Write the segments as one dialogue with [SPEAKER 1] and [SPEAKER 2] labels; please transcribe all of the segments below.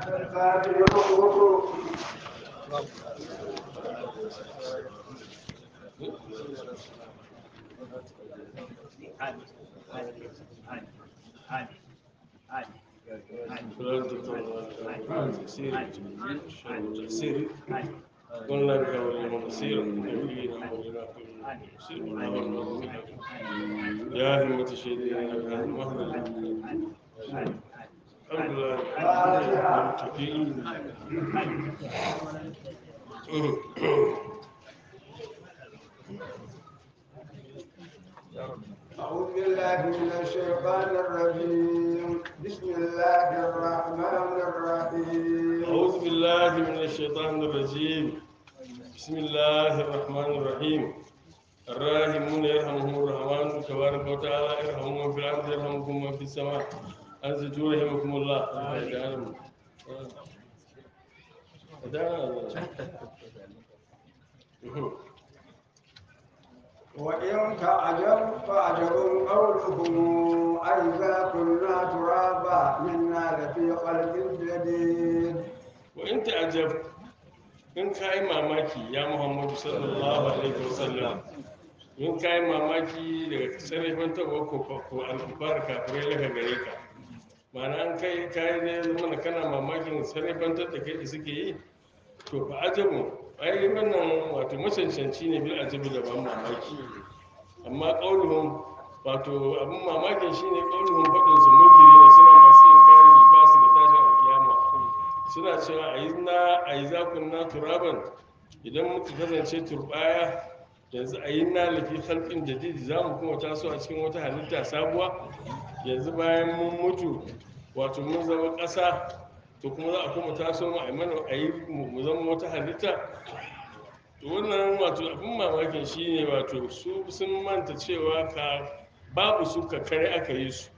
[SPEAKER 1] قلنا بك ولمن نصير نبينا ولنا نصير يا همة الشهيدين لك هذا المهدى الحمد لله المتقين
[SPEAKER 2] أعوذ بالله من الشيطان الرجيم بسم الله الرحمن الرحيم
[SPEAKER 1] أعوذ بالله من الشيطان الرجيم بسم الله الرحمن الرحيم الراحمون يرحمهم الرحمن تبارك وتعالى يرحمهم من في الأرض يرحمكم من في السماء أنزلوا رحمكم الله
[SPEAKER 2] وإن تعجب فعجب قولهم أئذا كنا ترابا منا لفي خلق جديد
[SPEAKER 1] وإن تعجب in ka yi mamaki ya muhammadu sallallahu alaihi wasallam in ka yi mamaki daga sarrafin taɓa ko alkufar kafirai daga gare ka ma'ana an kai kayi ne zama kana mamakin sarrafantar da kai da suke yi to fa ajabu ai wannan wato macancanci ne bil ajabu da ban mamaki amma qauluhum wato abin mamakin shine qauluhum fadin su munkiri ne suna masu inkari ne ba su da tashin alkiyama suna cewa a yi na a yi zakun na turaban idan muka kasance turbaya yanzu a yi na lafi halƙin jadidi za mu kuma taso a cikin wata halitta sabuwa yanzu bayan mun mutu wato mun zama ƙasa to kuma za a kuma taso mu a mana a yi mu zama wata halitta to wannan wato abin mamakin shi ne wato su sun manta cewa ka babu su ka kare aka yi su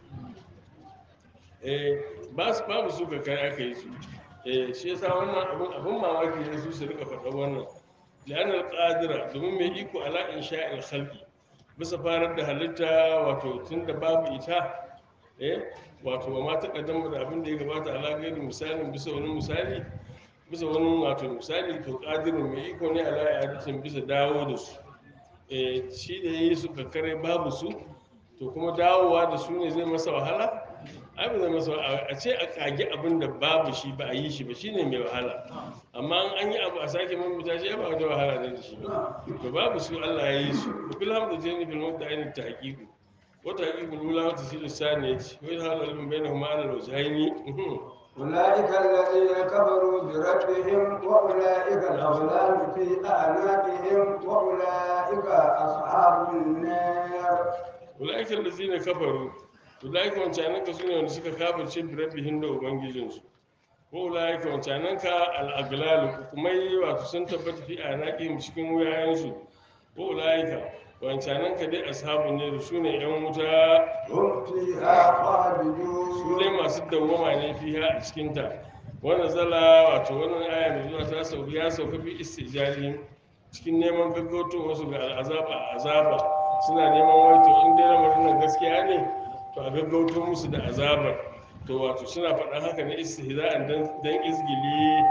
[SPEAKER 1] eh babu su ka kare aka yi su eh shi yasa wannan abun abun mamaki ne su su rika faɗa wannan li'anal qadira domin mai iko ala insha'il khalqi bisa farar da halitta wato tunda babu ita eh wato ba ma takaddama da abin da ya gabata ala gairi misalin bisa wani misali bisa wani wato misali to qadirin mai iko ne ala i'adatin bisa dawo da su eh shi da yi su kakkare babu su to kuma dawowa da su ne zai masa wahala ai ba zai masa a ce a kage abin da babu shi ba a yi shi ba shine mai wahala amma an yi abu a sake mamita shi ba wata wahala ne da shi ba to babu su Allah ya yi su ku bil hamdu jani bil mawda ainin tahqiqu wa tahqiqu lula wa tasilu saniyati wa hal ilmun bainahuma ala al-wajhaini
[SPEAKER 2] أولئك الذين كفروا بربهم وأولئك الأغلال في أعناقهم وأولئك أصحاب النار
[SPEAKER 1] ulaika allazina kafaru ulaika wancananka sune wanda suka kafirce bi rabbihim da ubangijinsu ko ulaika wancananka al-aglalu hukumai wato sun tabbata fi anaqihim cikin wuyayensu ko ulaika wancananka dai ashabun ne su ne yan wuta
[SPEAKER 2] هم فيها
[SPEAKER 1] su
[SPEAKER 2] خالدون
[SPEAKER 1] dai masu dawwama ne fiha a cikin ta wannan zala wato wannan aya mai zuwa ta sauka ya sauka bi istijali cikin neman gaggauto wasu ga al'azaba azaba suna neman waito in dai lamarin nan gaskiya ne to a gaggauto musu da azabar to wato suna faɗan haka ne istihza'an dan dan izgili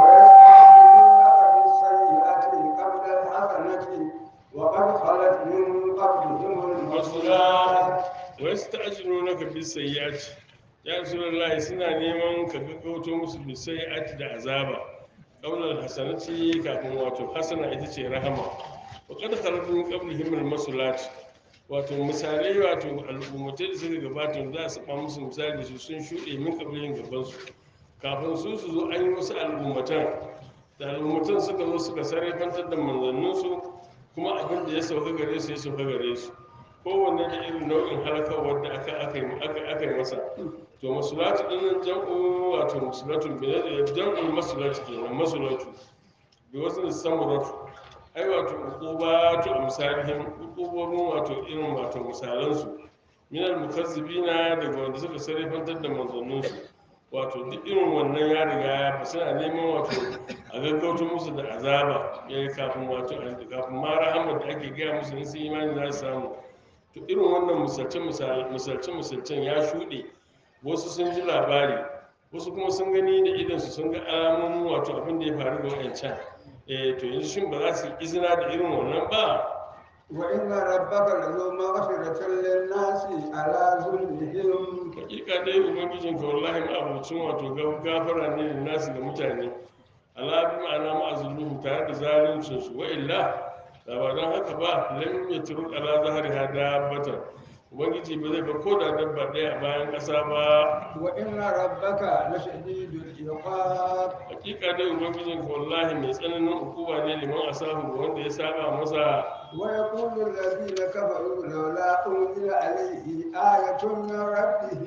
[SPEAKER 2] ويستعجلونك بالسيئة قبل الحسنة وقد خلت من قبلهم المرسلات
[SPEAKER 1] wa yasta'jilunaka bis sayyi'ati ya rasulullahi suna neman ka gaggauto musu bis sayyi'ati da azaba qawlan hasanati kafin wato hasana ita ce rahama wa qad khalat min qablihim al masulat wato misalai wato al'ummatai da suka gabata za su ba musu misali su sun shuɗe min qablihim gaban su kafin su su zo an yi wasu al'ummatan da al'ummatan suka zo suka sarrafantar da manzanninsu kuma abin da ya sauka gare su ya sauka gare su kowanne da irin nau'in halakawar da aka aka yi aka aka yi masa to masulatu din nan jam'u wato masulatu bi ne jam'ul masulatu kenan masulatu bi wasu samuratu ai wato uqubatu amsalihim uqubobin wato irin wato misalan su min al mukazzibina daga wanda suka sarrafantar da manzannin su wato duk irin wannan ya riga ya fa suna neman wato a gaggauto musu da azaba yayi kafin wato kafin ma rahama da ake gaya musu in sun imani za su samu to irin wannan misalce misalcen ya shuɗe wasu sun ji labari wasu kuma sun gani da idansu sun ga alamomin wato abin da ya faru da wayancan eh to yanzu shin ba za su yi izina da irin wannan ba
[SPEAKER 2] وإن ربك لذو مغفرة للناس على ظلمهم
[SPEAKER 1] hakika dai ubangijin ka wallahi ma'abucin wato ga- gafara ne da nasu da mutane ala bi ma'ana ma'azuluhu tare da zaluncin su wa illa da ba don haka ba lam yatru ala zahriha dabbatan ubangiji ba zai bar ko da dabba ɗaya a bayan ƙasa ba
[SPEAKER 2] وإن ربك لشديد العقاب
[SPEAKER 1] hakika dai ubangijin ka wallahi mai tsananin hukuma ne liman asahu ga wanda ya saba masa
[SPEAKER 2] ويقول الذين كفروا لولا أنزل عليه آية من ربه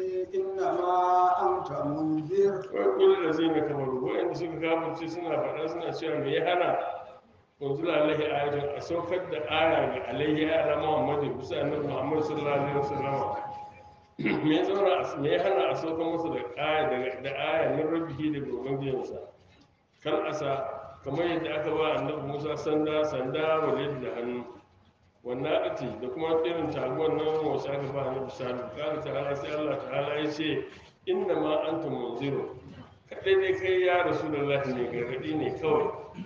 [SPEAKER 2] إنما أنت منذر
[SPEAKER 1] wai kullu da zai na kamaru wa'anda suka kafirce suna faɗa suna cewa me ya hana unzila alaihi ayatun a saukar da aya ga alaihi ya ala muhammadu bisa annabi muhammad sallallahu alaihi wasallam me ya zauna me ya hana a saukar masa da aya daga da aya min rabbihi daga ubangijinsa kal asa kamar yadda aka ba annabi musa sanda sanda walid da hannu wannan ati da kuma irin taguwar nan wasu aka ba annabi salihu kana ta'ala sai allah ta'ala ya ce inna ma anta munziru kadai dai kai ya rasulullahi ne gargadi ne kawai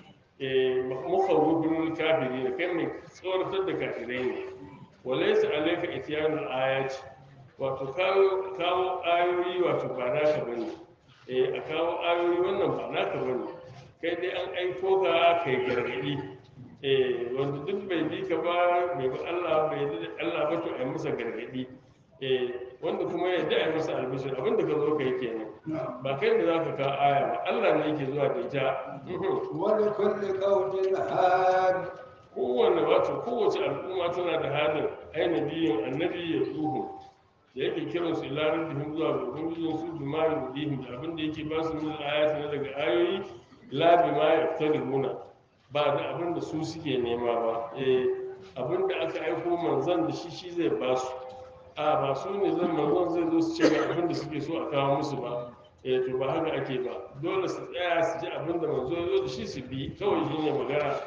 [SPEAKER 1] eh mukhawwifun kafiri ne kai mai tsoratar da kafirai ne walaysa alayka ityanul ayati wato kawo kawo ayoyi wato ba naka bane eh a kawo ayoyi wannan ba naka bane kai dai an aiko ka kai gargadi eh wanda duk bai bi ka ba bai bi Allah bai bi Allah ba to ai masa gargadi eh wanda kuma ya da ai masa albishir abinda ka zo kai kenan ba kai da zaka kawo aya ba Allah ne yake zuwa da ita Mhm.
[SPEAKER 2] ولكل قول هاد
[SPEAKER 1] kowane wato kowace al'umma tana da halin ainihin annabi ya tsuhu da yake kiran su ilarar da zuwa ga ubangijin su bi ma ya dihim da abin da yake ba su min ayati na daga ayoyi la bi ma ya fita ba da abin da su suke nema ba eh abin da aka aiko manzon da shi shi zai ba su a ba su ne zan manzon zai zo su ce ga abin da suke so a kawo musu ba eh to ba haka ake ba dole su tsaya su ji abin da manzo ya zo da shi su bi kawai shine magana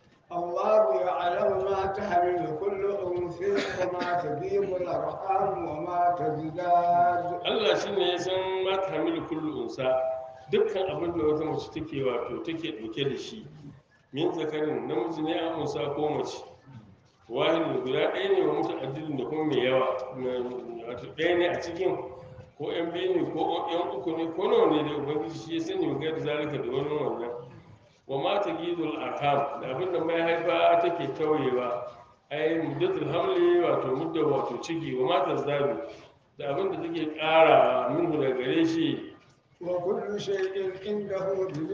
[SPEAKER 2] الله يعلم ما تحمل كل أنثى وما تجيب الأرحام وما تزداد
[SPEAKER 1] Allah shi ne ya san ma ta hamilu kullu unsa dukkan abin da wata mace take wato take ɗauke da shi min zakarin namiji ne an unsa ko mace wahid guda ɗaya ne wa mutu addinin da kuma mai yawa na- wato ɗaya ne a cikin ko yan biyu ne ko yan uku ne ko nawa ne da ubangiji shi ya sani ga da zalika da wani wannan wa ma ta gidul arham da abin da mai haifa take tauyewa ai muddatul hamli wato mudda wato ciki wa ma ta zabi da abin da take ƙara minhu da gare shi
[SPEAKER 2] وكل شيء عنده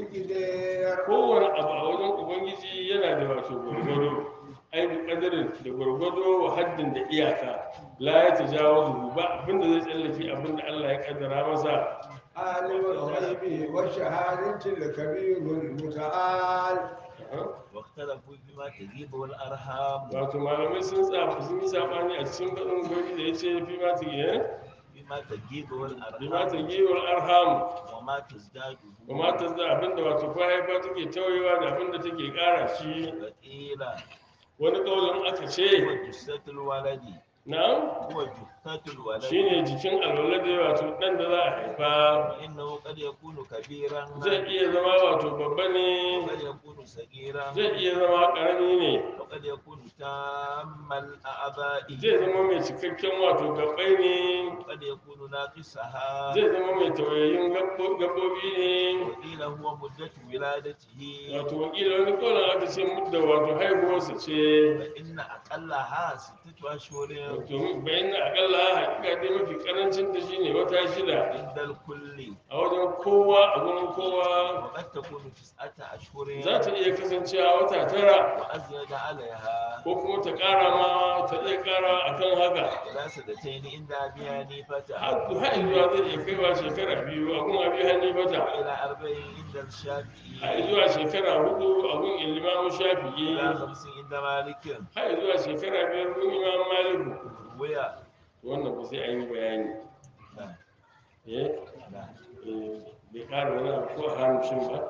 [SPEAKER 2] بمقدار
[SPEAKER 1] kowane abu a wajen ubangiji yana da wato gwargwado ai bi kadarin da gwargwado wa haddin da iyaka la ya tajawazu ba abin da zai tsallake abin da Allah ya kaddara masa
[SPEAKER 2] عالم الغيب والشهادة الكبير المتعال
[SPEAKER 3] واختلفوا فيما تجيب الأرحام
[SPEAKER 1] wato malamai sun tsafa sun yi sabani a cikin faɗin gari da ya ce fi ma ta giye
[SPEAKER 3] فيما تجيب
[SPEAKER 1] fi ma ta
[SPEAKER 3] الأرحام
[SPEAKER 1] giye wal arham
[SPEAKER 3] وما تزداد
[SPEAKER 1] wa ma ta za abin da wato kwa haifa take tauyewa da abin da take ƙara shi
[SPEAKER 3] وقيل
[SPEAKER 1] wani ƙaunin aka
[SPEAKER 3] هو
[SPEAKER 1] ce
[SPEAKER 3] جثة الولد
[SPEAKER 1] na'am
[SPEAKER 3] هو جثة الولد
[SPEAKER 1] shine jikin alwalade wato ɗan da za a haifa
[SPEAKER 3] فإنه قد يكون كبيرا
[SPEAKER 1] zai iya zama wato babba ne
[SPEAKER 3] وقد يكون صغيرا
[SPEAKER 1] zai iya zama ƙarami ne
[SPEAKER 3] وقد يكون تام الأعضاء
[SPEAKER 1] zai zama mai cikakken wato gabbai ne
[SPEAKER 3] وقد يكون ناقصها
[SPEAKER 1] zai zama mai tauyayin gabbo- gabbobi ne
[SPEAKER 3] وقيل هو مدة ولادته
[SPEAKER 1] wato wakila wani ƙaunin aka ce mudda wato haihuwarsa ce
[SPEAKER 3] فإن أقلها ستة أشهر
[SPEAKER 1] wato bayan na akalla hakika dai mafi karancin ta shine wata shida
[SPEAKER 3] عند الكل
[SPEAKER 1] a wajen kowa a gurin kowa
[SPEAKER 3] وقد تكون تسعة أشهر
[SPEAKER 1] za ta iya kasancewa wata tara
[SPEAKER 3] وأزيد عليها
[SPEAKER 1] ko kuma ta ƙara ma ta iya ƙara akan haka
[SPEAKER 3] إلى سنتين عند أبي حنيفة
[SPEAKER 1] har har zuwa zai iya kaiwa shekara biyu a gun abi hanifata
[SPEAKER 3] وإلى أربعين عند
[SPEAKER 1] har
[SPEAKER 3] الشافعي
[SPEAKER 1] zuwa shekara hudu a gun ilimamu shafi'i
[SPEAKER 3] إلى خمس عند مالك
[SPEAKER 1] har zuwa shekara biyar gun imam maliku
[SPEAKER 3] ويا
[SPEAKER 1] wannan ba sai an yi bayani
[SPEAKER 3] نعم
[SPEAKER 1] eh
[SPEAKER 3] نعم
[SPEAKER 1] eh, bai ƙara wani abu ko a hamishin ba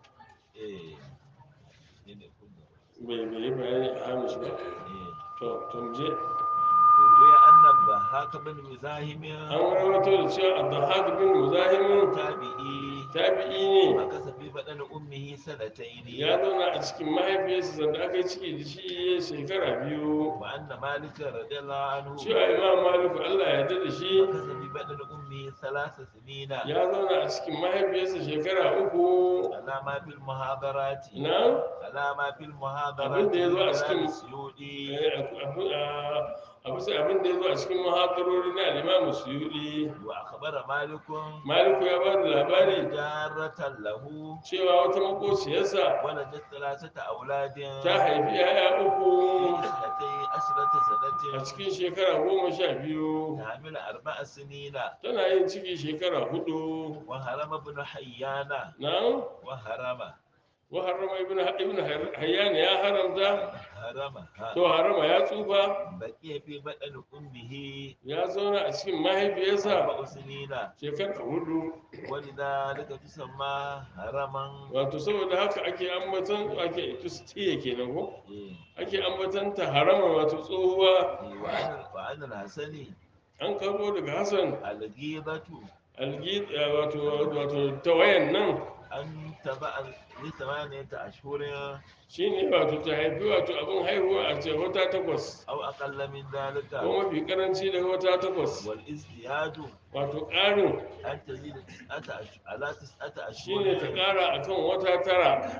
[SPEAKER 3] إيه إيه كله
[SPEAKER 1] bai bai yi bayani a hamish ba
[SPEAKER 3] إيه
[SPEAKER 1] to to mu je
[SPEAKER 3] إيه روي أن الضحاك بن مزاحم
[SPEAKER 1] an rawaito da cewa abdulhaq bin muzahimin
[SPEAKER 3] تابعي
[SPEAKER 1] tabi'i ne
[SPEAKER 3] مكث في بدن أمه سنتين
[SPEAKER 1] ya zauna a cikin mahaifiyarsa sanda aka yi ciki da shi shekara biyu
[SPEAKER 3] وأن مالك رضي الله عنه
[SPEAKER 1] cewa imam maliku allah ya yarda da shi
[SPEAKER 3] مكث في بدن أمه ثلاث سنين
[SPEAKER 1] ya zauna a cikin mahaifiyarsa shekara uku
[SPEAKER 3] على ما في المحاضرات
[SPEAKER 1] na
[SPEAKER 3] على ما في المحاضرات
[SPEAKER 1] Abin da ya zo a
[SPEAKER 3] من
[SPEAKER 1] cikin-
[SPEAKER 3] كلام السيوطي
[SPEAKER 1] a bisa abin da ya zo a cikin mahadarori na alimamu suyudi
[SPEAKER 3] وأخبر مالك
[SPEAKER 1] maliku ya ba da labari
[SPEAKER 3] جارة له
[SPEAKER 1] cewa wata makociyarsa
[SPEAKER 3] ولدت ثلاثة أولاد
[SPEAKER 1] ta haifi 'ya'ya
[SPEAKER 3] في
[SPEAKER 1] uku
[SPEAKER 3] اثنتي عشرة
[SPEAKER 1] a
[SPEAKER 3] سنة
[SPEAKER 1] cikin shekara goma sha biyu
[SPEAKER 3] تعمل أربع سنين
[SPEAKER 1] tana yin ciki shekara hudu
[SPEAKER 3] وهرم ابن حيان
[SPEAKER 1] na
[SPEAKER 3] وهرم
[SPEAKER 1] waharama ibn ibn hayyan ya haramta
[SPEAKER 3] هرم ها.
[SPEAKER 1] to harama ya tsufa
[SPEAKER 3] بقي في بدن أمه
[SPEAKER 1] ya zauna a cikin mahaifiyarsa
[SPEAKER 3] أربع سنين
[SPEAKER 1] shekara hudu
[SPEAKER 3] ولذلك تسمى هرما
[SPEAKER 1] wato saboda haka ake ambatan ake tustiya kenan ko
[SPEAKER 3] إيه.
[SPEAKER 1] ake ambatan ta harama wato tsohuwa
[SPEAKER 3] إيه. وعن وعن الحسن
[SPEAKER 1] an karbo daga hassan
[SPEAKER 3] الغيبة
[SPEAKER 1] algi wato wato tawayan nan
[SPEAKER 3] أن تبع لثمانية أشهر
[SPEAKER 1] shine wato ta haifi wato abin haihuwa a ce wata takwas
[SPEAKER 3] أو أقل من ذلك
[SPEAKER 1] ko mafi karanci daga wata takwas
[SPEAKER 3] والازدياد
[SPEAKER 1] wato ƙarin
[SPEAKER 3] أن تزيد تسعة أش... على تسعة
[SPEAKER 1] shine ta
[SPEAKER 3] أشهر
[SPEAKER 1] ƙara akan wata tara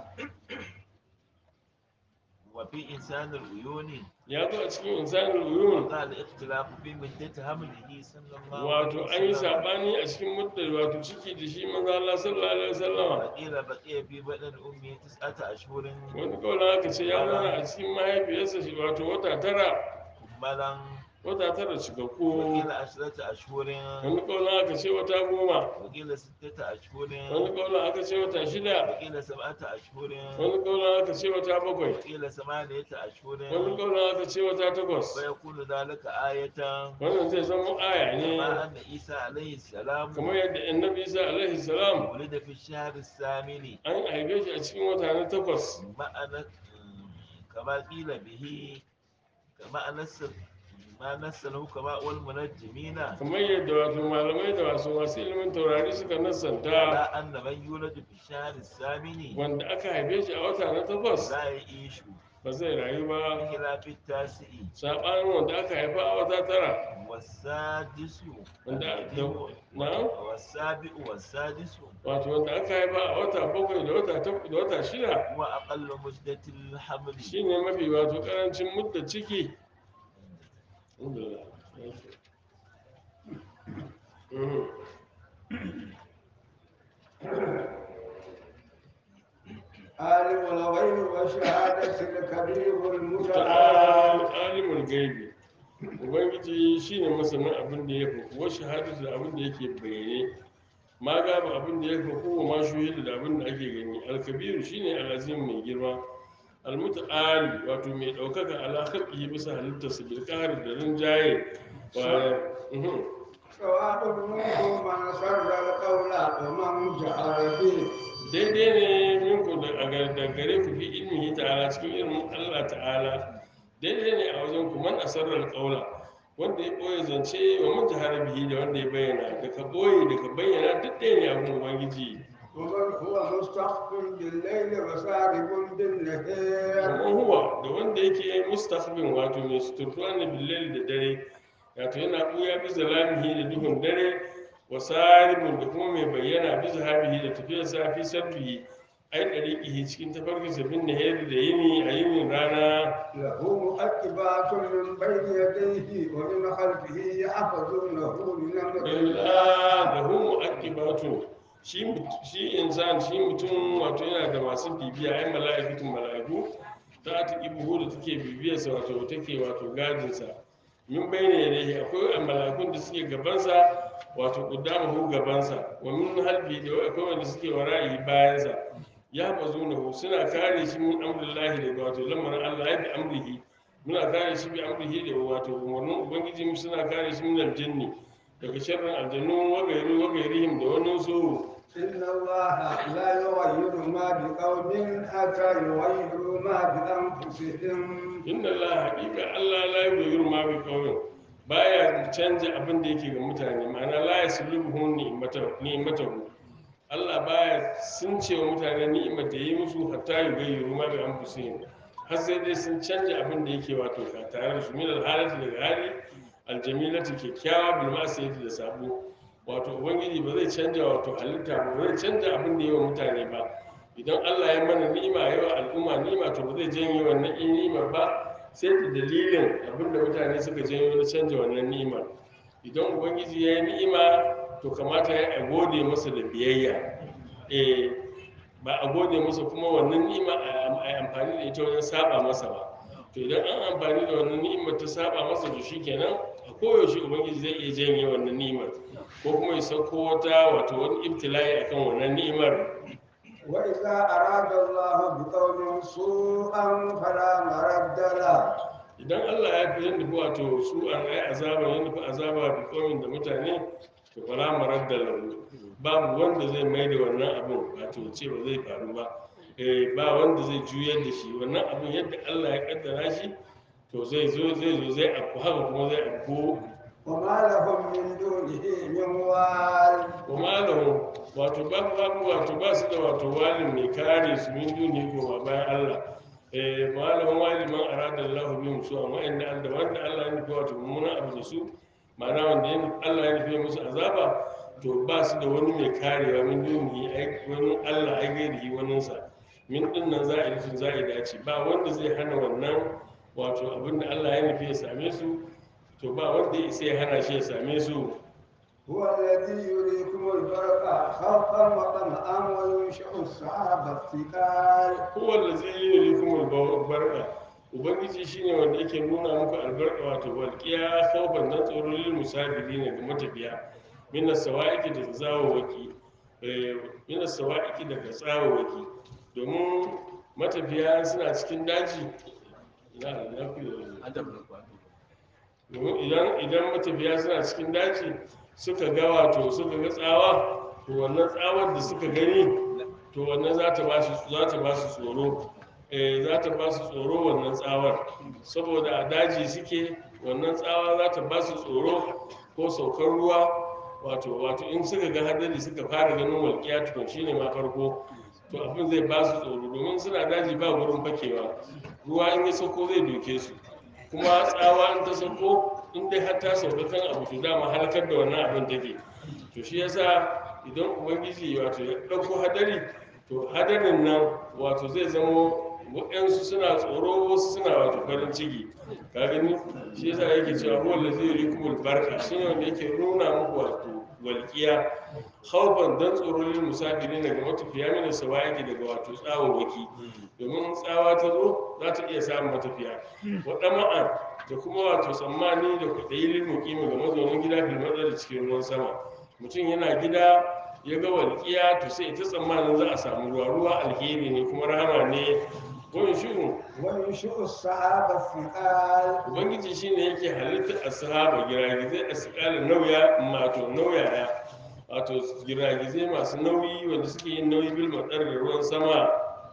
[SPEAKER 3] وفي إنسان العيون
[SPEAKER 1] ya zo a cikin insanul uyun
[SPEAKER 3] قال اختلاف في مدة حمله صلى الله
[SPEAKER 1] wato
[SPEAKER 3] عليه
[SPEAKER 1] an yi
[SPEAKER 3] وسلم
[SPEAKER 1] sabani a cikin muddar wato ciki da shi manzo Allah sallallahu alaihi wasallama
[SPEAKER 3] وقيل بقي في بدن أمه تسعة أشهر
[SPEAKER 1] wani kawai aka ce ya zauna a cikin mahaifiyarsa shi wato wata tara
[SPEAKER 3] كملا
[SPEAKER 1] wata tara cikakku
[SPEAKER 3] وقيل عشرة أشهر
[SPEAKER 1] wani kawai aka ce wata goma
[SPEAKER 3] وقيل ستة أشهر
[SPEAKER 1] wani kawai aka ce wata shida
[SPEAKER 3] وقيل سبعة أشهر
[SPEAKER 1] wani kawai aka ce wata bakwai
[SPEAKER 3] وقيل ثمانية أشهر
[SPEAKER 1] wani kawai aka ce wata takwas
[SPEAKER 3] فيكون ذلك آية
[SPEAKER 1] wannan zai zama aya ne
[SPEAKER 3] كما أن عيسى عليه السلام
[SPEAKER 1] kamar yadda annabi isa alaihi salam
[SPEAKER 3] ولد في الشهر الثامن
[SPEAKER 1] an haife shi a cikin wata na takwas
[SPEAKER 3] معنى كما قيل به كما نس ما نس له كما والمنجمين
[SPEAKER 1] kamar yadda wato malamai da wasu masu ilimin taurari suka
[SPEAKER 3] على
[SPEAKER 1] nassanta
[SPEAKER 3] أن من يولد في الشهر الثامن
[SPEAKER 1] wanda aka haife shi a wata na takwas
[SPEAKER 3] لا يعيش
[SPEAKER 1] ba zai rayu ba
[SPEAKER 3] بخلاف التاسع
[SPEAKER 1] saɓanin wanda aka haifa a wata tara
[SPEAKER 3] والسادس
[SPEAKER 1] wanda
[SPEAKER 3] الذي
[SPEAKER 1] da
[SPEAKER 3] هو-
[SPEAKER 1] na
[SPEAKER 3] والسابع والسادس
[SPEAKER 1] wato wanda aka haifa a wata bakwai da wata tak- da wata shida
[SPEAKER 3] هو أقل مدة الحمل
[SPEAKER 1] shine mafi wato karancin mudda ciki Mhm.
[SPEAKER 2] عالم الغيب والشهادة الكبير المتعال
[SPEAKER 1] ta'ala alimul gaibi ubangiji shine masanin abin da ya fi wa shahadatu da abin da yake bayyane ma gaba abin da ya fi ko ma shuhidu da abin da ake gani alkabiru shine alazim mai girma almuta'ali wato mai daukaka ala khalqihi bisa halittarsa bil qahr da rinjaye wa mhm.
[SPEAKER 2] سواء منكم من سر القول ومن جهر به
[SPEAKER 1] daidai ne minku da a gar- da gare ku fi ilmihi ta'ala cikin ilmin Allah ta'ala daidai ne a wajen ku man asarrar qaula wanda ya boye zance wa man jahara bihi da wanda ya bayyana da ka boye da ka bayyana duk ɗaya ne a gun ubangiji
[SPEAKER 2] ومن هو مستخف بالليل وسارب بالنهار
[SPEAKER 1] amma huwa da wanda yake mustaqbin wato mai suturtuwa ne billal da dare wato yana ɓuya bi zalamihi da duhun dare wa saribun da kuma mai bayyana bi zahabihi da tafiyar safi sabbihi ai ɗariƙihi cikin tafarkinsa bin nahari da yini a yinin rana
[SPEAKER 2] له مؤكبات من بين يديه ومن خلفه يحفظونه من امر الله
[SPEAKER 1] illa da hu mu'aqibatu shi mut- shi insan shi mutum wato yana da masu bibiya ai mala'ikatun mala'iku ta ta ibuhu da take bibiyarsa wato take wato gadinsa min bayyana yadayhi akwai mala'ikun da suke gabansa wato qudamahu gabansa wa min halbi da akwai wanda suke wara'i bayansa ya bazunahu suna kare shi min amrillahi daga wato lamarin Allah ya bi amrihi muna kare shi bi amrihi da wato umarnin ubangiji mu suna kare shi min aljanni daga sharrin aljannu wa gairu wa gairihim da wani su
[SPEAKER 2] إن الله لا يغير ما بقوم حتى يغيروا ما بأنفسهم
[SPEAKER 1] inna Allah haqiqa Allah la yughayyiru ma bi qawmin baya canja abin da yake ga mutane ma'ana la yaslubuhu ni'matahu Allah baya sun ce wa mutane ni'imar da yi musu hatta yi gayyaru ma bi anfusihim har sai dai sun canja abin da yake wato ka tare da su min alhalati daga hali aljamilati kyakkyawa bil ma'siyati da sabo wato ubangiji ba zai canja wato halitta ba ba zai canja abin da yi wa mutane ba idan Allah ya mana ni'ima ya wa al'umma ni'ima to ba zai janye wannan ni'imar ba sai da dalilin abin da mutane suka janyo na canja wannan ni'imar idan ubangiji ya yi ni'ima to kamata ya a gode masa da biyayya eh ba a gode masa kuma wannan ni'ima a yi amfani da ita wajen saba masa ba to idan an amfani da wannan ni'imar ta saba masa to shikenan a koyaushe ubangiji zai iya janye wannan ni'imar ko kuma ya sauko wata wato wani ibtila'i akan wannan ni'imar
[SPEAKER 2] وإذا أراد الله بقوم سوءا فلا مرد له
[SPEAKER 1] idan Allah ya fi yadda wato su an ai azaba ya nufi azaba da komin da mutane to fara marar da lahu babu wanda zai mai da wannan abin wato ce ba zai faru ba eh ba wanda zai juyar da shi wannan abin yadda Allah ya kaddara shi to zai zo zai zo zai afku haka kuma zai afku
[SPEAKER 2] وما لهم من دونه من وال
[SPEAKER 1] kuma lahu wato babu babu wato ba su da wato walin mai kare su min duni ko bayan Allah eh malamin waliman arada Allah bi musu amma inda Allah wanda Allah ya nufi wato mummunan abu da su ma'ana wanda ya nufi- Allah ya nufi musu azaba to ba su da wani mai karewa min duni ai wani Allah ai gairi wani sa min din nan za a yi za a dace ba wanda zai hana wannan wato abinda Allah ya nufi ya same su to ba wanda ya isa ya hana shi ya same su
[SPEAKER 2] هو الذي يريكم البرق خوفا وطمعا وينشئ السحاب الثقال
[SPEAKER 1] huwa allazi yuriikum albarqa ubangiji shine wanda yake nuna muku albarka wato walqiya khawfan dan tsoro lil musafirin ga matafiya min as-sawa'iqi da zawawaki eh min as-sawa'iqi daga tsawawaki domin matafiya suna cikin daji ina da lafiya domin idan idan matafiya suna cikin daji suka ga wato suka ga tsawa to wannan tsawar da suka gani to wannan za ta ba su za ta ba su tsoro eh za ta ba su tsoro wannan tsawar saboda a daji suke wannan tsawa za ta ba su tsoro ko saukar ruwa wato wato in suka ga hadari suka fara ganin walƙiya tukun shine ma farko to abin zai ba su tsoro domin suna daji ba wurin fakewa ruwa in ya sauko zai doke su kuma tsawa in ta sauko in dai har ta sauka kan abu to dama halakar da wannan abin take to shi yasa idan ubangiji wato ya ɗauko hadari to hadarin nan wato zai zama waɗansu suna tsoro wasu suna wato farin ciki ka gani shi yasa yake cewa huwa allazi yurikumul barqa shine wanda yake nuna muku wato walqiya khawfan dan tsoro lil musafirin daga matafiya mina sawaiki daga wato tsawawaki domin tsawa ta zo za ta iya samun matafiya waɗa ma'an da kuma wato tsammani da kwaɗayi lil muqimi ga mazaunin gida fil da cikin ruwan sama mutum yana gida ya ga walƙiya to sai ta tsammanin za a samu ruwa ruwa alheri ne kuma rahama ne wani shi'un
[SPEAKER 2] وينشئ السحاب الثقال
[SPEAKER 1] ubangiji shine yake halitta ashaba giragizai asqala nauya mato nauyaya wato giragizai masu nauyi wanda suke yin nauyi bil matsar da ruwan sama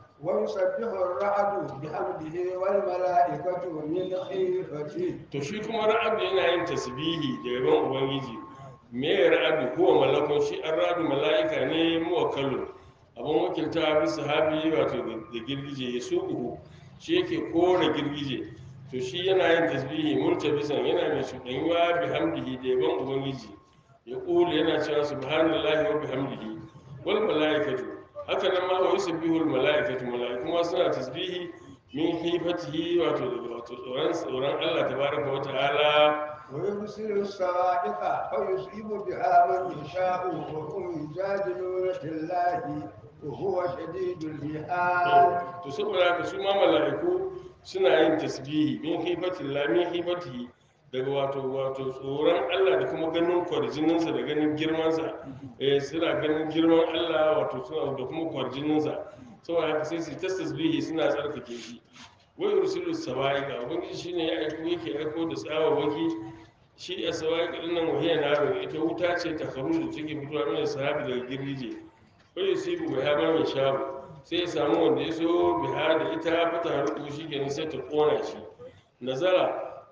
[SPEAKER 2] ويسبح الرعد بحمده والملائكة من خيفته
[SPEAKER 1] to shi kuma ra'adu yana yin tasbihi da yaban ubangiji me ra'adu huwa malakun shi an ra'adu mala'ika ne muwakkalun abin wakilta bi sahabi wato da girgije ya suku shi yake kore girgije to shi yana yin tasbihi multabisan yana mai shuɗanyuwa bi hamdihi da yaban ubangiji ya ƙulu yana cewa subhanallahi wa bihamdihi wal mala'ikatu haka nan ma wa yusabbihu al mala'ikatu mala'iku ma suna tasbihi min hifatihi wato daga wato tsoron tsoron Allah tabaraka wa ta'ala
[SPEAKER 2] ويرسل الصواعق فيصيب بها من يشاء وهم يجادلون في الله وهو شديد المحال
[SPEAKER 1] to saboda haka su ma mala'iku suna yin tasbihi min hifatillah min hifatihi daga wato wato tsoron Allah da kuma ganin kwarjininsa da ganin girmansa eh suna ganin girman Allah wato suna da kuma kwarjininsa saboda haka sai su ta tasbihi suna tsarkake shi wa yursilu sawa'iqa ubangiji shine ya aiko yake aiko da tsawawaki shi a sawa'iqa din nan wahiya na ita wuta ce ta karu da take fitowa mana sahabi daga girgije ko yusibu bai haɓar mai shabu sai ya samu wanda ya so biha da ita fata harku shi kenan sai ta kona shi nazara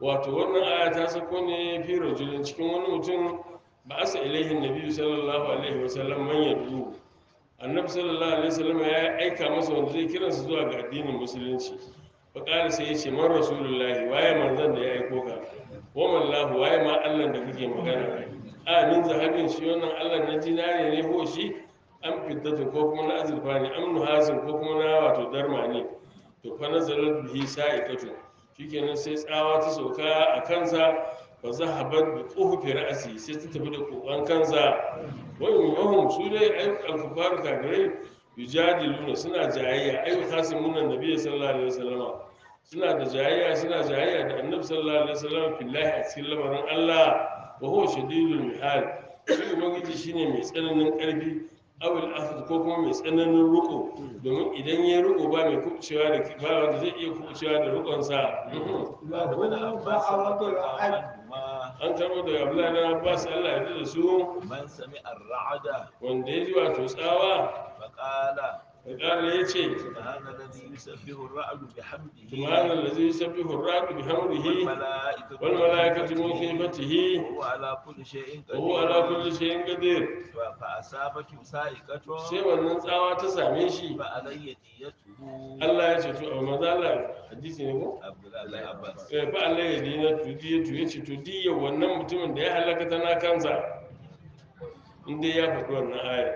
[SPEAKER 1] wato wannan aya ta sako ne fi rajulin cikin wani mutum ba asa ilaihin nabi sallallahu alaihi wasallam man yadu annabi sallallahu alaihi wasallam ya aika masa wanda zai kiransa zuwa ga addinin musulunci fa qala sai ya ce man rasulullahi waye manzon da ya aiko ka wa mallahu waye ma Allah da kake magana a min zahabin shi wannan Allah na dinare ne ko shi an fiddatu ko kuma na azurfa ne am nuhasin ko kuma na wato darma ne to fa nazalat bihi sa'ikatu shikenan sai tsawa ta sauka a kansa fa zahabat bi quhfi ra'si sai ta tafi da kokan kansa wa yuhum su dai ay al-kufaru kafirai yujadiluna suna jayayya ay khasimuna nabiyyi sallallahu alaihi wasallama suna da jayayya suna jayayya da annabi sallallahu alaihi wasallam fillahi a cikin lamarin Allah wa huwa shadidul mihal shi ubangiji shine mai tsananin karfi awil asad ko kuma mai tsananin ruko domin idan ya ruko ba mai kubucewa da ba wanda zai iya kubucewa da rukonsa
[SPEAKER 3] بعد
[SPEAKER 2] له
[SPEAKER 3] ابن عباس
[SPEAKER 2] دعوة
[SPEAKER 3] رضي الله
[SPEAKER 2] الحج
[SPEAKER 3] عنهما
[SPEAKER 1] an karbo daga abdullahi na abbas allah ya da su
[SPEAKER 3] من سمع الرعد
[SPEAKER 1] wanda ya ji wato tsawa
[SPEAKER 3] فقال
[SPEAKER 1] da ƙara ya ce
[SPEAKER 3] سبحان الذي يسبح الرعد بحمده
[SPEAKER 1] subhanan lazi yusabbihu ar-ra'du bihamdihi
[SPEAKER 3] والملائكة
[SPEAKER 1] wal malaikatu min khifatihi
[SPEAKER 3] وهو على كل شيء
[SPEAKER 1] wa huwa ala kulli shay'in qadir
[SPEAKER 3] فأصابته سائقة
[SPEAKER 1] sai wannan tsawa ta same shi
[SPEAKER 3] فعلي ديته
[SPEAKER 1] Allah ya ce to a maza Allah hadisi ne ko
[SPEAKER 3] عبد الله بن عباس
[SPEAKER 1] eh fa Allah ya dina to diya to yace to diya wannan mutumin da ya halaka tana kansa in dai ya faɗi wannan aya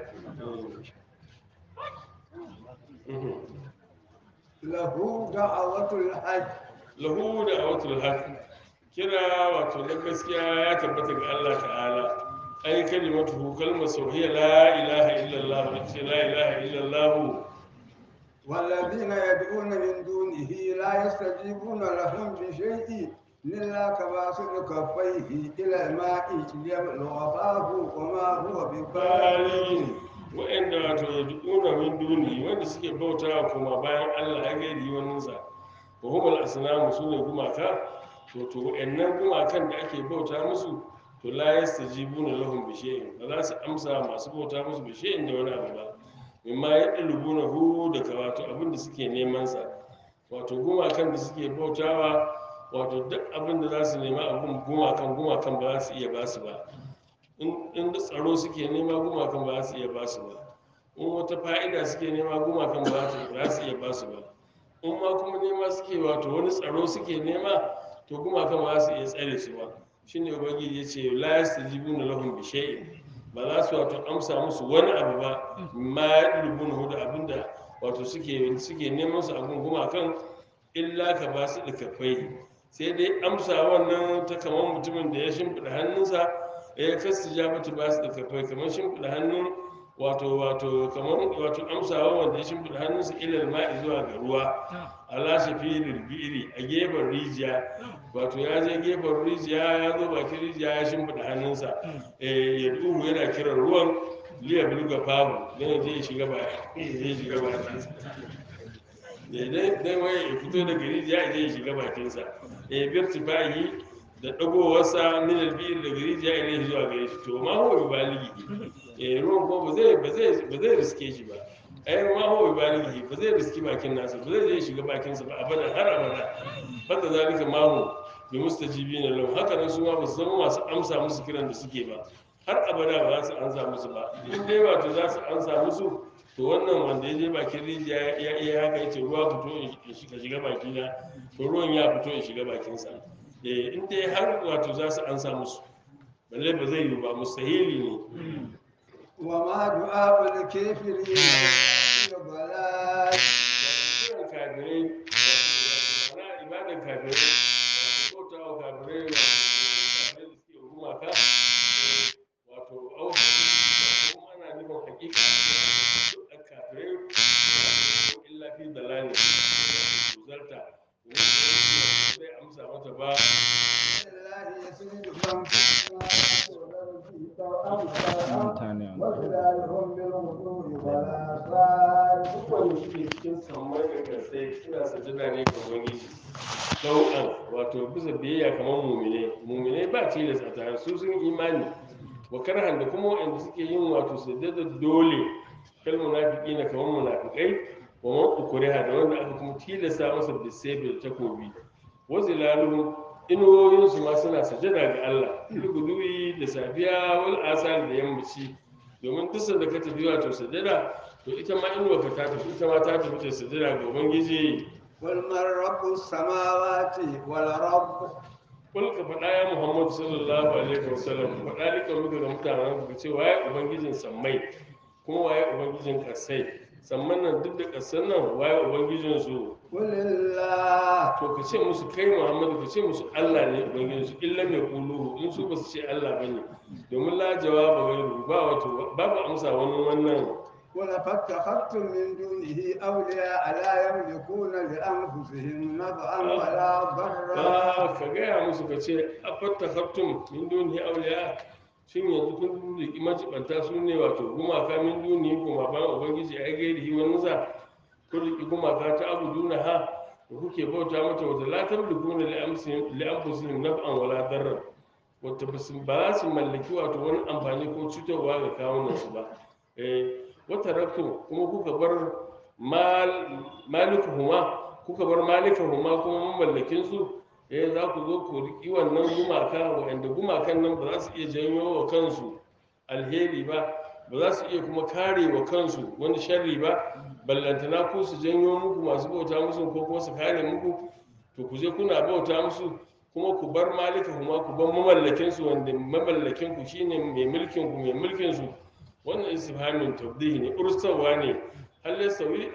[SPEAKER 1] Mhm.
[SPEAKER 2] له دعوة الحج
[SPEAKER 1] lahu da awatul haq kira wato na gaskiya ya tabbata ga Allah ta'ala ai kalimatu kalmar sauhiya la ilaha illallah wa ce la ilaha illallah
[SPEAKER 2] والذين يدعون من دونه لا يستجيبون لهم بشيء إلا كباسط كفيه إلى الماء ليبلغ فاه وما هو ببالغ
[SPEAKER 1] bayin wa'anda wato yad'una min duni wanda suke bauta kuma bayan Allah ya gaidi wannan sa wa humul asnamu sune gumaka to to wa'annan gumakan da ake bauta musu to la yastajibuna lahum bi shay'in ba za su amsa masu bauta musu bi shay'in da wani abu ba mimma yadlubuna hu daga wato abin da suke neman sa wato gumakan da suke bautawa wato duk abin da za su nema abin gumakan gumakan ba za su iya ba su ba in in da tsaro suke nema gumakan ba za su iya ba su ba in wata fa'ida suke nema gumakan ba za su- ba za su iya ba su ba in ma kuma nema suke wato wani tsaro suke nema to gumakan ba za su iya tsare su ba shine ubangiji ya ce la yastajibuna lahum bi shay'in ba za su wato amsa musu wani abu ba ma yadlubuna da abinda wato suke suke neman su abun gumakan illa ka ba su da kafai sai dai amsa wannan ta kamar mutumin da ya shimfiɗa hannunsa ya kasu ja mata ba su da kafai kamar shimfiɗa hannun wato wato kamar wato amsawa wanda ya shimfiɗa hannunsa ilal ma'i zuwa ga ruwa ala shafiril bi'ri a gefen rijiya wato ya je gefen rijiya ya zo bakin rijiya ya shimfiɗa hannunsa eh ya duhu yana kiran ruwan liya bulga famu don ya je ya shiga ba ya je ya shiga bakinsa dai dai wai ya fito daga rijiya ya je ya shiga bakinsa eh birtifahi da dagowarsa min albir daga rijiya ya zuwa gare shi to ma huwa bi baligi eh ruwan ko ba zai ba zai ba zai riske shi ba ai ma huwa bi baligi ba zai riski bakin nasa ba zai je ya shiga bakinsa ba abada har abada banda zalika ma hu bi mustajibina lahu haka nan su ma ba su zama masu amsa musu kiran da suke ba har abada ba za su ansa musu ba in dai wato za su ansa musu to wannan wanda ya je bakin rijiya ya iya haka ya ce ruwa fito in shiga shiga bakina to ruwan ya fito in shiga bakinsa eh in dai har wato za su ansa musu balle ba zai yi ba mustahili ne
[SPEAKER 2] وما دعاء الكافرين إلا ضلال
[SPEAKER 1] kiran kafirai wato na ibadan kafirai wato bauta wa kafirai wato kafirai da suke gumaka eh, wato au kuma ana nufin hakika duk kafirai wato illa fi dalali wato zarta zai amsa mata ba
[SPEAKER 2] لله يسجد من في السماوات والأرض طوعا وكرها وظلالهم بالغدو والآصال
[SPEAKER 1] wanda suke cikin sammai da kasai suna sajada ne ga ubangiji dau'an wato bisa biyayya kamar mumine mumine ba tilas a tare su sun imani wa karhan da kuma wanda suke yin wato sajada dole kal munafiki na kamar munafikai wa man ukriha da wanda aka kuma tilasta masa bisaybil takobi wa zilaluhum inuwoyinsu ma suna sajada ga Allah guduwi da safiya wal asar da yammaci domin duk sanda ka tafi wato sajada to ita ma inuwa ka ta tafi ita ma ta tafi ta sajada ga ubangiji
[SPEAKER 2] قل من رب السماوات والرب
[SPEAKER 1] kul ka faɗa ya muhammadu sallallahu alaihi wasallam faɗa lika muka ga mutanen ku ce waye ubangijin sammai kuma waye ubangijin ƙasai samman nan duk da ƙasan nan waye ubangijin su
[SPEAKER 2] قل الله
[SPEAKER 1] to ka ce musu kai muhammadu ka ce musu allah ne ubangijin su illa mai kuluhu in su ba su ce allah ba ne domin la jawaba gairu ba wato babu amsa wani wannan
[SPEAKER 2] قل فاتخذتم من دونه أولياء لا يملكون لأنفسهم نفعا ولا ضرا
[SPEAKER 1] ba ka gaya musu ka ce a fatta haftun min duni auliya shin yanzu kun riki majibanta su ne wato gumaka min duni kuma ba ubangiji ai gairi wani za kun riki gumaka ta abu duna ha da kuke bauta mata wata latar da kuna li'amfusin naf'an wala darrar wata ba su ba za su mallaki wato wani amfani ko cutarwa ga kawunansu ba eh wata rakto kuma kuka bar malikuhuma kuka bar malikahuma kuma mamallakin su eh za ku zo ku riƙi wannan gumaka waɗanda gumakan nan ba za su iya janyo wa kansu alheri ba ba za su iya kuma kare wa kansu wani sharri ba ballantana ku su janyo muku masu bauta musu ko kuma su kare muku to ku je kuna bauta musu kuma ku bar malikahuma ku bar mamallakin su wanda mamallakin ku shine mai mulkin ku mai mulkin su wannan istifhamin tabdihi ne ursawa ne hal yasawi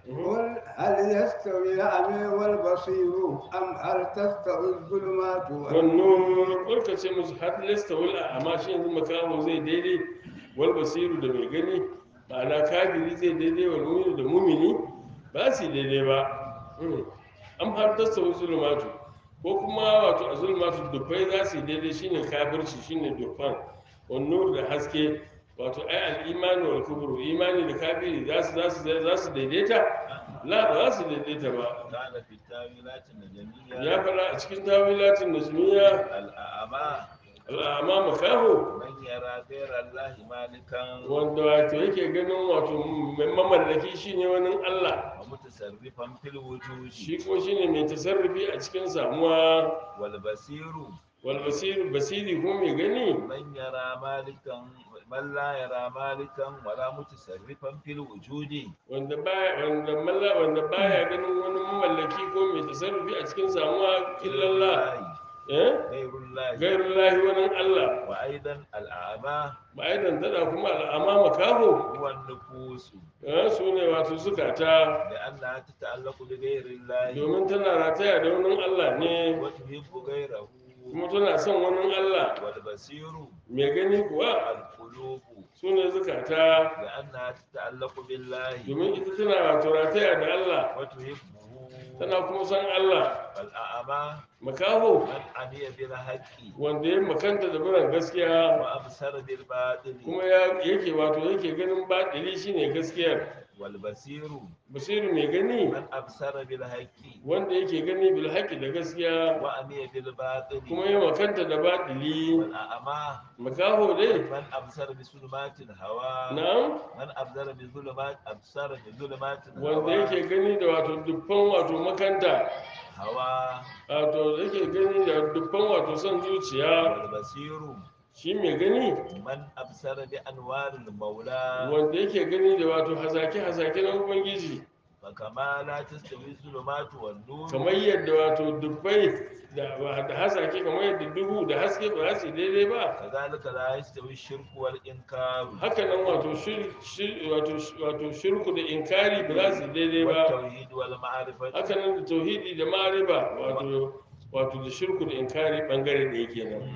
[SPEAKER 2] قل هل يستوي الأعمى والبصير أم هل تستوي الظلمات والنور
[SPEAKER 1] wannan ƙwarka ce musu har lasta wal amma shi yanzu makaho zai daidai wal basiru da mai gani ma'ana kafiri zai daidai wal mu'minu da mumini ba su yi daidai ba Mm. am har tasta wa zulmatu ko kuma wato a zulmatu dufai za su yi daidai shine kafirci shine dufan wan nur da haske wato ai al imani wal kubru imani da kafiri za su za su za su daidaita la ba za su daidaita ba
[SPEAKER 3] قال في التاويلات النجمية
[SPEAKER 1] ya fara a cikin tawilatin najmiya
[SPEAKER 3] الأعمى
[SPEAKER 1] al'ama makaho
[SPEAKER 3] من يرى غير الله مالكا
[SPEAKER 1] wanda wato yake ganin wato mai mamallaki shine wani Allah
[SPEAKER 3] ومتصرفا في الوجود
[SPEAKER 1] shi ko shine mai tasarrufi a cikin samuwa
[SPEAKER 3] والبصير
[SPEAKER 1] wal basir basiri ko mai gani
[SPEAKER 3] من يرى مالكا من لا يرى مالكا ولا متصرفا في الوجود
[SPEAKER 1] wanda baya wanda malla wanda baya ganin wani mamallaki ko mai tasarrufi a cikin samuwa illallah eh
[SPEAKER 3] غير الله
[SPEAKER 1] gairullahi wani Allah
[SPEAKER 3] وأيضا الأعمى
[SPEAKER 1] ba aidan tada kuma al'ama makaho
[SPEAKER 3] هو النفوس
[SPEAKER 1] eh, su ne wato zukata
[SPEAKER 3] لأنها تتعلق بغير الله
[SPEAKER 1] domin tana rataya da wani Allah ne
[SPEAKER 3] وتحب غيره
[SPEAKER 1] kuma tana son wani Allah
[SPEAKER 3] والبصير
[SPEAKER 1] mai gani kuwa
[SPEAKER 3] القلوب
[SPEAKER 1] su ne zukata
[SPEAKER 3] لأنها تتعلق بالله
[SPEAKER 1] domin ita tana wato rataya da Allah
[SPEAKER 3] وتحبه
[SPEAKER 1] tana kuma son Allah
[SPEAKER 3] والأعمى
[SPEAKER 1] makaho
[SPEAKER 3] من عمي بالحق
[SPEAKER 1] wanda ya makanta da biran gaskiya
[SPEAKER 3] وأبصر بالباطل
[SPEAKER 1] kuma ya yake wato yake ganin baɗili shine gaskiyar
[SPEAKER 3] والبصير
[SPEAKER 1] basiru mai gani
[SPEAKER 3] من أبصر بالحق
[SPEAKER 1] wanda yake gani bil haqqi da gaskiya
[SPEAKER 3] وأمي بالباطل
[SPEAKER 1] kuma ya makanta da baɗili
[SPEAKER 3] والأعمى
[SPEAKER 1] makaho dai
[SPEAKER 3] من أبصر بظلمات الهوى
[SPEAKER 1] na'am
[SPEAKER 3] من أبصر بظلمات أبصر بظلمات
[SPEAKER 1] wanda
[SPEAKER 3] الهوى
[SPEAKER 1] yake gani da wato dubban wato makanta
[SPEAKER 3] هوى
[SPEAKER 1] wato yake gani da dubban wato son zuciya
[SPEAKER 3] والبصير
[SPEAKER 1] shi mai gani
[SPEAKER 3] من أبصر بأنوار المولى
[SPEAKER 1] wanda yake gani da wato hazake-hazake na ubangiji
[SPEAKER 3] فكما لا تستوي الظلمات والنور
[SPEAKER 1] kamar yadda wato dubbai da da hasake kamar yadda duhu da haske ba za su yi daidai ba
[SPEAKER 3] كذلك لا يستوي الشرك والإنكار
[SPEAKER 1] haka nan wato shir- shir- wato wato shirku da inkari ba za su yi daidai ba
[SPEAKER 3] والتوحيد والمعرفة
[SPEAKER 1] haka nan da tauhidi da mariba wato wato da shirku da inkari bangare da yake nan